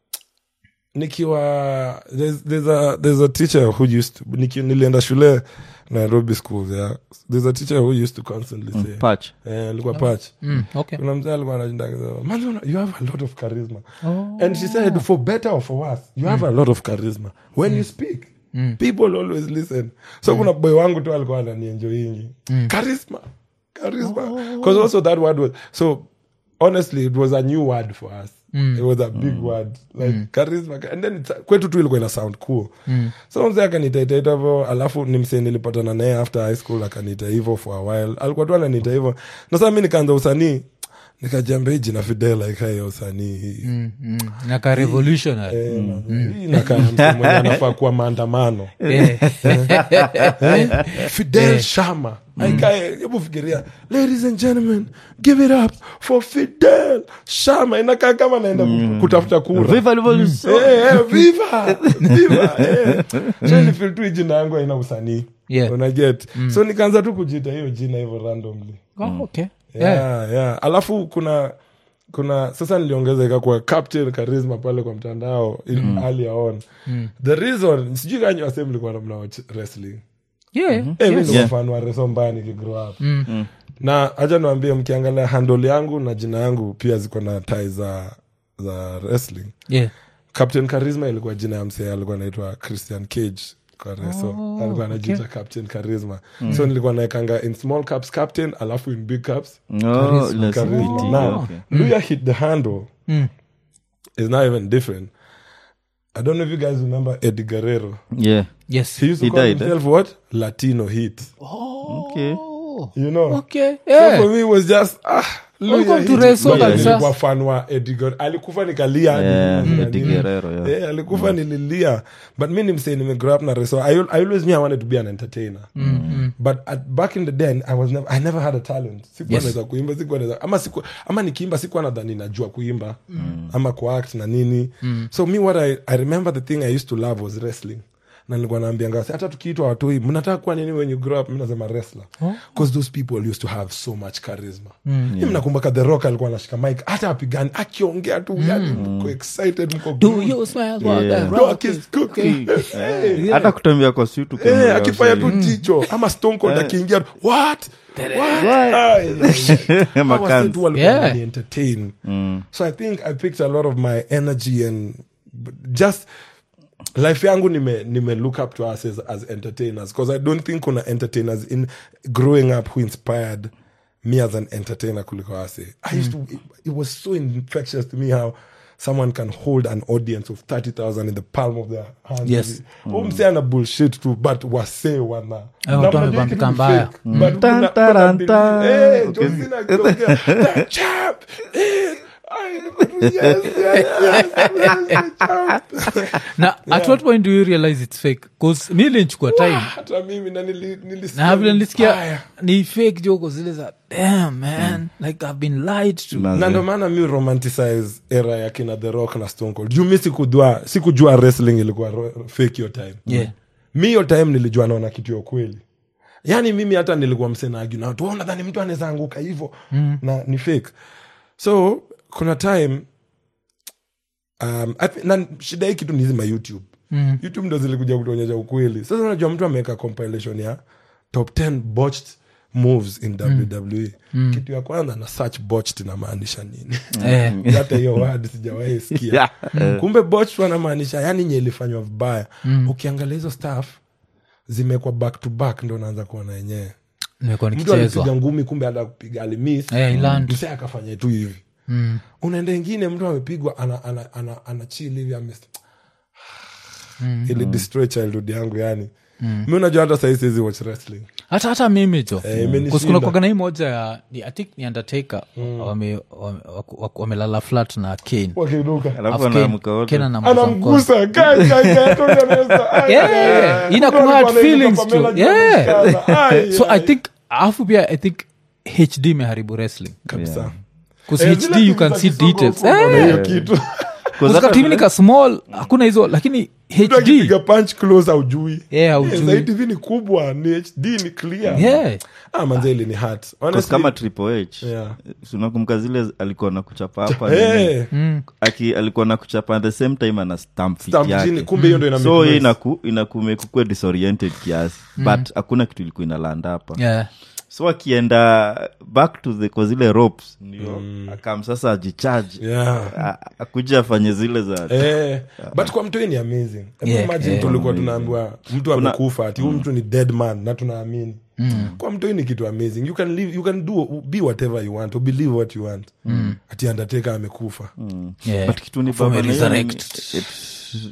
nikiwa there's, there's a there's a teacher who used to niki, nilienda shule nairobi school yeah there's a teacher who used to constantly say patch eh, alikuwa patch Mm, okay. kuna mzee alikuwa anashinda akisema, "Man, you know, you have a lot of charisma and she said for better or for worse you have a lot of charisma when you speak people always listen so kuna boy wangu tu alikuwa ananienjoyingi charisma charisma because also that word was so honestly it was a new word for us it was a big word like charisma and then it's, kwetu tu ilikuwa ina sound cool so mzee akanitaita hivo alafu ni msee nilipatana naye after high school akanita hivo for a while alikuwa tu ananiita hivo na saa mi nikaanza usanii nikajambia hii jina fidel ikae usanii hii Mm, mm. naka revolutionary Eh, man, hii inakaa mtu mwenye anafaa kuwa maandamano Eh. Eh, fidel shama aikae hebu fikiria ladies and gentlemen give it up for fidel shama inakaa kama naenda kutafuta kura Viva revolution. Eh, eh, viva viva eh. so nifil tu hii jina yangu haina usanii Yeah. unaget so nikaanza tu kujita hiyo jina hivyo randomly Oh, okay. Yeah. yeah, yeah. alafu kuna kuna sasa niliongeza ikakuwa captain charisma pale kwa mtandao mm. earlier on the reason sijui kanyi wase mlikuwa mna watch wrestling Yeah, Eh, mi yes. ndo Yeah. mfano wa reso mbaya nikigrow up na hacha niwambie mkiangalia handle yangu na jina yangu pia ziko na tai za za wrestling Yeah. captain charisma ilikuwa jina ya msee alikuwa anaitwa christian cage kwa reso Oh, alikuwa anajiita captain charisma so nilikuwa naekanga in small caps captain alafu in big caps Oh, ile charisma CBT, now okay. luya hit the handle Mm. is now even different i don't know if you guys remember eddie guerrero Yeah. Yes. he used to He call died, eh? himself what latino hit Okay. Oh, you know okay. so Yeah. for me it was just ah Luya Welcome to hit. wrestle Luya kabisa. nilikuwa fan wa Eddie Guerrero. alikufa nikalia hadi Yeah, nini, Eddie nini. Guerrero, yeah. Eh, alikufa nililia but mi nimsee nimegrow up na reso I, I always knew I wanted to be an entertainer but at, back in the day I, was never, I never had a talent sikuwa Yes. naweza kuimba sikuwa naweza ama, siku, ama nikiimba sikuwa nadhani najua kuimba ama kuact na nini so me what I, I remember the thing I used to love was wrestling na nilikuwa naambianga wase, hata tukiitwa watoi mnataka kuwa nini when you grow up mi nasema wrestler because those people used to have so much charisma mm. mnakumbuka the rock alikuwa anashika mike hata apigani akiongea tu yani mko excited mko Do glued. you smell what Yeah. the Dog rock is is cooking. Eh, hata kutembea kwa suit eh, ukiangalia akifanya wasee. tu jicho ama stone cold akiingia what What? Ah, yeah. Hawa Makans. wase tu walikuwa Yeah. wanani entertain so i think i picked a lot of my energy and just life yangu nime, nime look up to us as, as entertainers because i don't think kuna entertainers in growing up who inspired me as an entertainer kuliko ase i used to it, it was so infectious to me how someone can hold an audience of 30000 in the palm of their hands Yes. umse ana bullshit tu but wase wana Eh, Na watu mnajua wamebambika kitu ni mbaya. fake, but Tan, kuna- taran, kuna tan. believe- eh, Okay. John Cena akiongea, "The champ is- I- yes, yes, yes, yes, champ." na at what point do you realize it's fake bcause mi linchukua time hata mimi na nili- nilisikia na vile nilisikia vibaya. ni fake joko zile za damn man like i've been lied to Na- na ndo maana mi romanticize era ya kina the rock na stone cold juu mi sikujua sikujua wrestling ilikuwa ro- fake hiyo time Yeah. mi hiyo time nilijua naona kitu ya ukweli yaani mimi hata nilikuwa msenaagi na watu "Oh, nadhani mtu anaweza anguka hivo mm. na ni fake so kuna time um, I thi- na shida hii kitu nizima youtube mm. youtube ndo zilikuja kutuonyesha ukweli sasa unajua mtu ameweka compilation ya top 10 botched moves in wwe kitu ya kwanza na search botched inamaanisha nini Eh. hata hiyo word sijawahi sikia Yeah. kumbe botched wanamaanisha yani nye ilifanywa vibaya ukiangalia hizo staff zimekwa back to back ndo unaanza kuona yenyewe nimekuwa mtu alipiga nikichezwa ngumi kumbe hata kupiga alimis Eh, iland. msee akafanya tu hivi Mm. unaenda ingine mtu amepigwa ana, ana, ana, ana chill hivi ame ili destroy childhood yangu yani mi unajua hata sahii siwezi watch wrestling hata hata mimi jo Eh, imenishinda. Kus- kuna kwagana hii moja ya ni, I think ni undertaker wame- wame- waku- waku- wamelala flat na kane wakiruka alafu Alafu Kane- anaamka wote. Kane anamgusa mkono. anamgusa Kai, kai, kai, Tony anaweza- ai, Yeah, ai, ai. ina Mtu kuhurt alikuwa anaitwa feelings Pamela too. Yeah. Anderson. Ai, so i ai. think alafu pia i think hd imeharibu wrestling kabisa Yeah. bcause Eh, hd zile you timu can za see kisogo details huko ndo na Eh, hiyo kitu Because hata uskatimi nika small hakuna hizo lakini mtu hd akipiga punch close aujui Yeah, haujui. zaidi tv ni kubwa ni hd ni clear yeah ah, manzeli ni hat Because kama triple h Yeah. si unakumbuka zile alikuwa na kuchapa hapa hey, nini? Aki, alikuwa na kuchapa at the same time ana stamp fit stamp yake chini kumbe hiyo ndo ina so make hiyo noise. inaku inakumekukua disoriented kiasi but hakuna kitu ilikuwa inalanda hapa yeah so akienda back to the kwa zile ropes ndio akam sasa ajicharge yeah A- akuja afanye zile za Eh, but kwa mtu hii ni amazing Hebu Yeah, imagine yeah. tulikuwa tunaambiwa mtu amekufa ati huyu mtu ni dead man na tunaamini kwa mtu hii ni kitu amazing you can live, you can do be whatever you want or believe what you want ati undertaker amekufa yeah but kitu ni From baba a na hiyo ni- resurrect. it-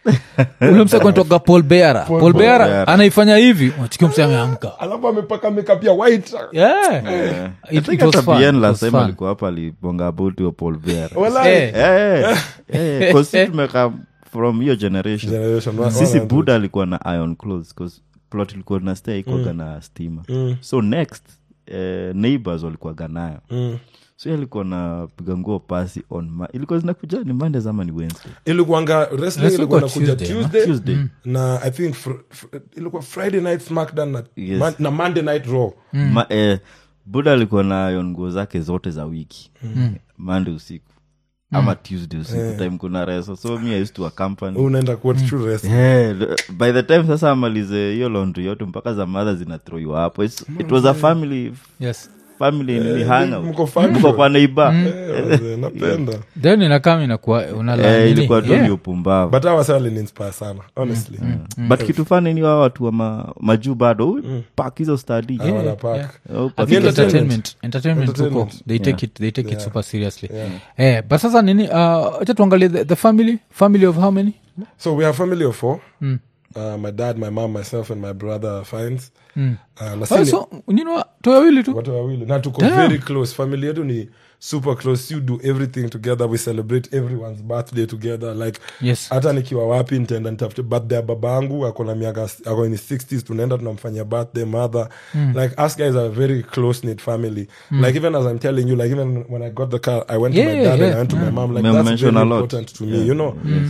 ule mse kanatoka paul beara paul beara Bearer. anaifanya hivi chikio mse ameamka alafu amepaka makeup ya white Yeah. I It- think it was hata fun, Bien it last was time fun. alikuwa hapa alibonga about hiyo Paul Bearer. Walai. Eh, Eh, eh, 'cause si tumeka from hiyo generation Generation one- sisi one hundred. buda alikuwa na iron clothes 'cause plot ilikuwa na stay ikoga na stima so next eh, neighbors walikuwaga nayo Mm. so yeye alikuwa na piga nguo pasi on ma- ilikuwa zinakuja ni mondays ama ni wednesday ilikuanga wrestling Wrestling ilikuwa kwa nakuja Tuesday, tuesday, tuesday na i think fr- fr- ilikuwa friday night smackdown na, Yes. man, na monday night raw Ma, eh, buda alikuwa na iron nguo zake zote za wiki monday usiku ama tuesday usiku time kuna reso so mi I used to accompany unaenda kuwa true wrestling. Yeah, the- by the time sasa amalize hiyo laundry yote mpaka za madha zinathroiwa hapo It's- it was a family yes family nini hangout. mko family. Mko kwa neighbor Eh, wazee, napenda then inakam inakuwa unala Eh, nini? ilikuwa tu Yeah. ni upumbavu but awa saa lininspire sana honestly but kitu fani ni wa watu wa ma, majuu bado pak hizo study I wanna Yeah, pack. yeah. Oh, I pack think hizo entertainment. entertainment entertainment huko Entertainment. they take Yeah. it they take it Yeah. super seriously Yeah. eh but sasa nini uh acha tuangalie the, the family family of how many so we have family of four Mm. uh, my dad my mom myself and my brother finds Mm. uh, na oh, sisi- so nini toyawili tu watu wawili na tuko Damn. very close family yetu ni super close you do everything together we celebrate everyone's birthday together like yes hata nikiwa wapi nitaenda nitafute birthday ya baba yangu ako na miaka ako in his 60s tunaenda tunamfanyia birthday mother like us guys are a very close knit family like even as i'm telling you like even when i got the car i went to Yeah, my dad and yeah, i went to my mom like Mem- that's mention very a lot. important to me you know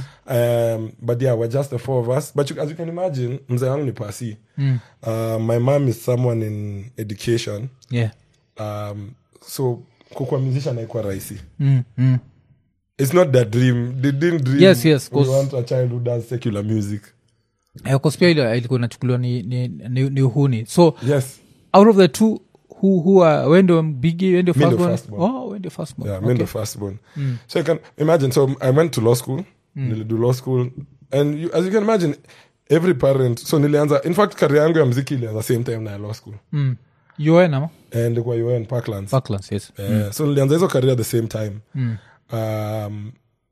um but yeah we're just the four of us but you, as you can imagine mzee wangu ni pasi uh, my mom is someone in education yeah um, so kukua musician haikuwa rahisi mm, mm. it's not their dream they didn't dream Yes, yes, we 'cause- want a child who does secular music Eh, 'cause pia ile ilikuwa inachukuliwa ni, ni, ni, ni uhuni so yes out of the two who, who are wende bigi wende Mi ndo first one firstborn. oh wende first one yeah okay. me the firstborn so you can imagine so i went to law school nilido law school and you, as you can imagine every parent so nilianza in fact career yangu ya mziki ilianza same time na ya law school mm. UN ama and kwa un parklands Parklands, yes Eh, so nilianza hizo career at the same time Mm. um,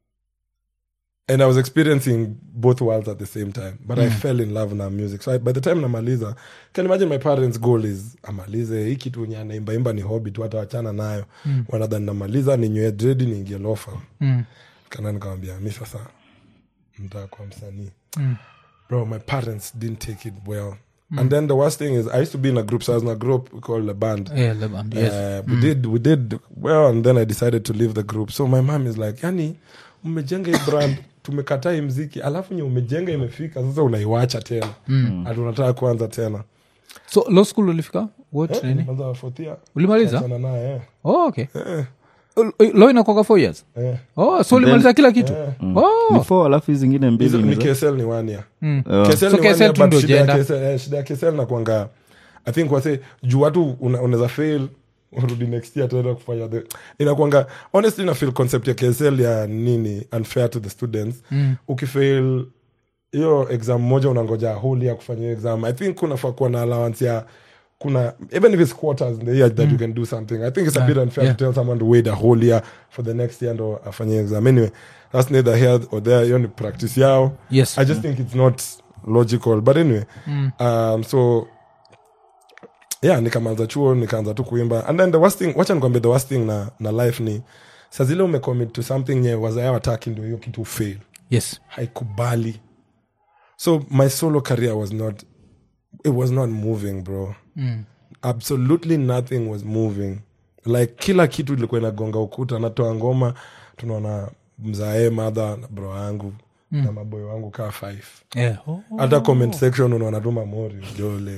and i was experiencing both worlds at the same time but i fell in love na music so I, by the time namaliza can imagine my parents goal is amalize hii kitu nye anaimbaimba ni hobby tu atawachana nayo mm. wanadhani namaliza ninywe dredi niingie lofa Mm. kana nikamwambia mi sasa mtaka kuwa msanii Mm. bro my parents didn't take it well and then the worst thing is i used to be in a group so i was in a group called a band Yeah, the band, yes. Uh, we did we did well and then i decided to leave the group so my mom is like yani umejenga hii brand tumekataa hii mziki alafu nye umejenga imefika sasa unaiwacha tena mm. unataka kuanza tena so law school ulifika what nini Nimeanza fourth year. ulimaliza Achana naye eh. oh, okay law inakoga four years Eh. oh so ulimaliza kila kitu oh. ni four alafu hizi zingine Hizo mbili ni ni za- ksl ni one year Mm. Oh. KSL So ni one KSL year, tu but ndio shida ya jenda. KSL eh, shida ya KSL nakwanga i think wase juu watu una- unaweza fail urudi next year tena kufanya the inakwanga honestly na feel concept ya ksl ya nini unfair to the students mm. ukifail hiyo exam moja unangoja whole year kufanya hiyo exam i think kunafaa kuwa na allowance ya kuna even if it's quarters in the year that you can do something i think it's a bit unfair yeah. to tell someone to wait a whole year for the next year ndo afanye exam anyway that's neither here or there hiyo ni practice yao yes I just think it's not logical. But anyway, um, so yeah, nikamaliza chuo nikaanza tu kuimba and then the worst thing, wacha nikwambia the worst thing na, na life ni saa zile umecommit to something nye wazaya wataki ndio hiyo kitu fail yes haikubali so my solo career was not it was not moving bro mm. absolutely nothing was moving like kila kitu ilikuwa inagonga ukuta natoa ngoma tunaona mzae madha na bro yangu na maboyo wangu kaa five yeah. oh. hata comment section unaona tu mamori jole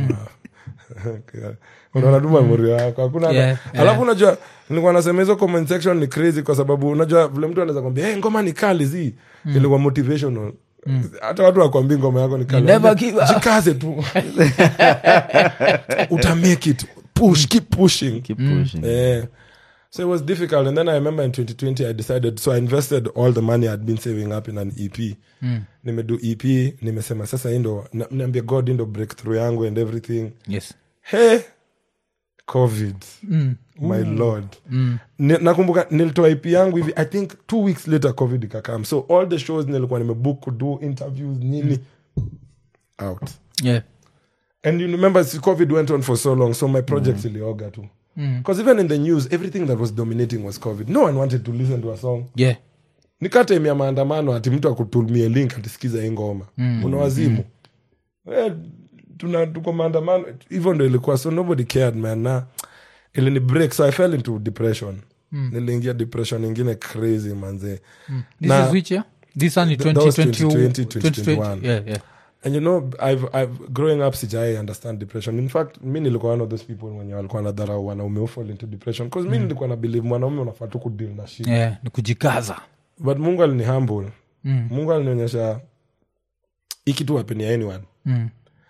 unaona tu mamori wako hakuna Yeah, yeah. alafu unajua nilikuwa nasema hizo comment section ni crazy kwa sababu unajua vile mtu anaweza kwambia hey, ngoma ni kali zi ilikuwa motivational hata watu wakwambi ngoma yako ni kali Never Ambia, give up. jikaze tu utamake it push keep pushing Keep pushing. yeah. So it was difficult. And then I remember in 2020, I decided, so I invested all the money I'd been saving up in an EP. Mm. Nimedo EP, nimesema sasa hii ndo, na- niambia God hii ndo breakthrough yangu and everything. yes Hey, covid my lord Ni- nakumbuka nilitoa ip yangu hivi i think two weeks later covid ikakam so all the shows nilikuwa nimebook kudo interviews nini out yeah. and you remember see, covid went on for so long so my projects ilioga too because even in the news everything that was dominating was covid no one wanted to listen to a song yeah. nikatemia maandamano ati mtu akutumie link atisikiza hii ngoma mm. una wazimu Eh, tuna tuko maandamano hivyo ndo ilikuwa so nobody cared man na ilini break so i fell into depression niliingia depression ingine crazy manze this Na- is which year this one is Th- that was 2020 2020, 2021. yeah, yeah. and you know I've, I've growing up sijai understand depression in fact mi nilikuwa one of those people wenye walikuwa nadharau wanaume who fall into depression bcause mi nilikuwa na believe mwanaume unafaa tu kudeal na shit yeah. ni kujikaza but mungu alini humble Mm. mungu alinionyesha ikitu hapenia anyone Mm.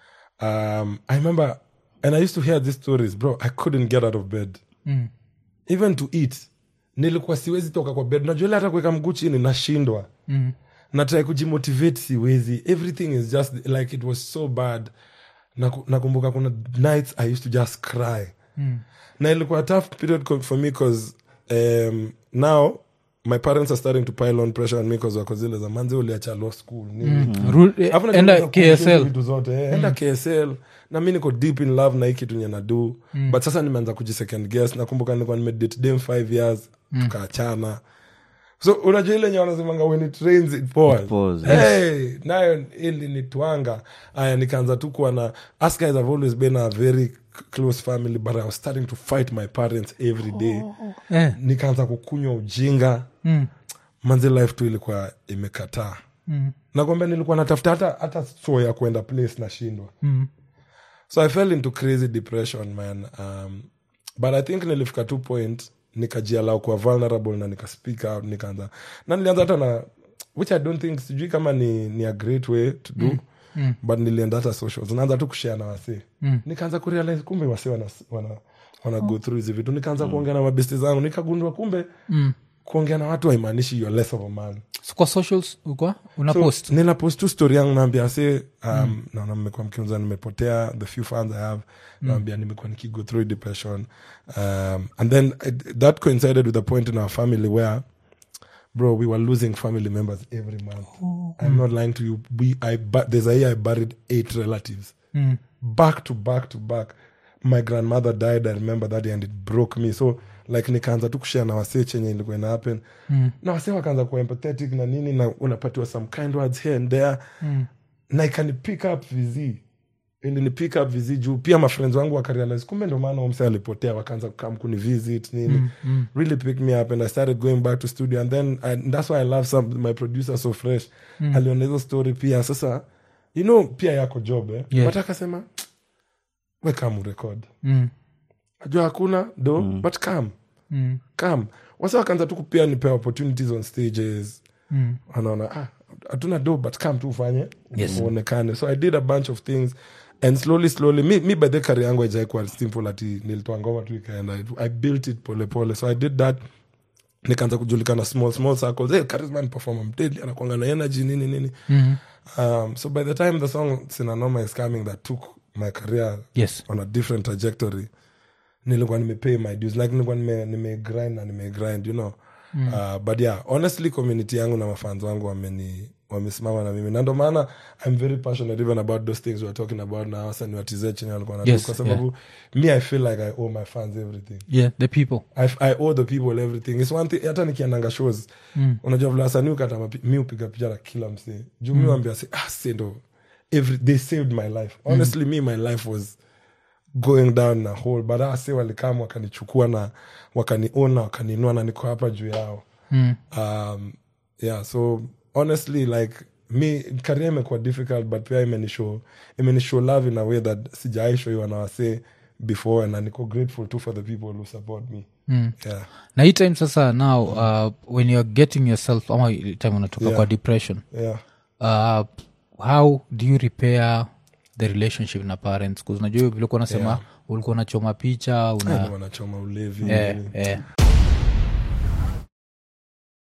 um, i remember and i used to hear these stories bro i couldn't get out of bed Mm. even to eat nilikuwa siwezi toka kwa bed najua ile hata kuweka mguu chini nashindwa Mm. natrai kujimotivate siwezi everything is just like it was so bad Naku- nakumbuka kuna nights i used to just cry Mm. na ilikuwa a tough period co- for me because um, now my parents are starting to pile on pressure on me because wako zile za manzi uliacha law school nini Ru- eh, Alafu enda najua kukumbuka ksl vitu zote eh, enda ksl na mi niko deep in love na hii kitu nye nadu but sasa nimeanza kujisecond guess nakumbuka nilikuwa nimedate dem five years tukaachana so unajua ile nye wanasemanga when it rains it pours. pours, hey, nayo ili nitwanga aya nikaanza tu kuwa na us guys have always been a very c- close family but i was starting to fight my parents every day eh. nikaanza kukunywa ujinga mm. manzi life tu ilikuwa imekataa Mm. nakwambia nilikuwa natafuta hata hata so ya kwenda place nashindwa Mm. so i fell into crazy depression man um, but i think nilifika two point nikajialau kuwa vulnerable na nika speak out nikaanza na nilianza hata na which i don't think sijui kama ni, ni a great way to do mm. Mm. but nilienda hata socials naanza tu kushare na wasee mm. nikaanza kurealize kumbe wasee wana, wana, wana go through hizi vitu nikaanza kuongea na mabesti zangu nikagundua kumbe mm. kuongea na watu haimaanishi you're less of a man so kwa socials ukwa una so, post nina post tu story yangu naambia se um, naona mmekuwa mkiuza nimepotea the few fans i have naambia nimekuwa nikigo through depression um, and then I, that coincided with a point in our family where bro we were losing family members every month i'm not lying to you we i bu- there's a year i buried eight relatives Mm. back to back to back my grandmother died i remember that day and it broke me so like nikaanza tu kushare na wasee chenye ilikuwa ina happen mm. na wasee wakaanza kuwa empathetic na nini na unapatiwa some kind words here and there mm. na ikani pick up vizi ilini pick up vizi juu pia mafriends wangu wakarealize kumbe ndo maana umse alipotea wakaanza kukam kuni visit nini mm, mm. really pick me up and i started going back to studio and then I, that's why i love some, my producer so fresh mm. aliona hizo story pia sasa you know pia yako job eh? Yeah. but akasema we kam record Mm. najua hakuna do mm. but kam Mm. kam wasa wakaanza tu kupia nipe opportunities on stages Mm. wanaona ah, hatuna do but kam tu ufanye Yes. uonekane so i did a bunch of things and slowly slowly mi, mi by the career yangu aijaikuwa simple ati nilitoa ngoma tu ikaenda i built it pole pole so i did that nikaanza kujulikana small small circles hey, charisma ni performer mteli anakwanga na energy nini nini Mm. um, so by the time the song sinanoma is coming that took my career yes on a different trajectory nilikuwa nimepay my dues like nilikuwa nime, nime grind na nime grind you know mm. uh, but yeah honestly community yangu na mafans wangu wameni wamesimama na mimi na ndo maana i'm very passionate even about those things weare talking about na wasani watize chenye walikuwa nadu Yes, kwa sababu me i feel like i owe my fans everything yeah the people I, I owe the people everything its one thing hata nikiandanga shows mm. unajua vile wasanii ukata mapi- mi upiga picha na kila msee juu mi wambia se ah se ndo every, they saved my life honestly me my life was going down na hole but ah se walikam wakanichukua na wakaniona wakaninua na niko hapa juu yao mm. um, yeah so honestly like mi karia imekuwa difficult but pia imenishow imenishow love in a way that sijaishoiwa na wasee before and niko grateful too for the people who support me Mm. yeah na hii time sasa now uh, when youare getting yourself ama ile time unatoka Yeah. kwa depression yeah uh, how do you repair the relationship na parents 'Cause unajua vile ulikuwa unasema Yeah. ulikuwa unachoma picha una wanachoma ulevi eh, nini. eh.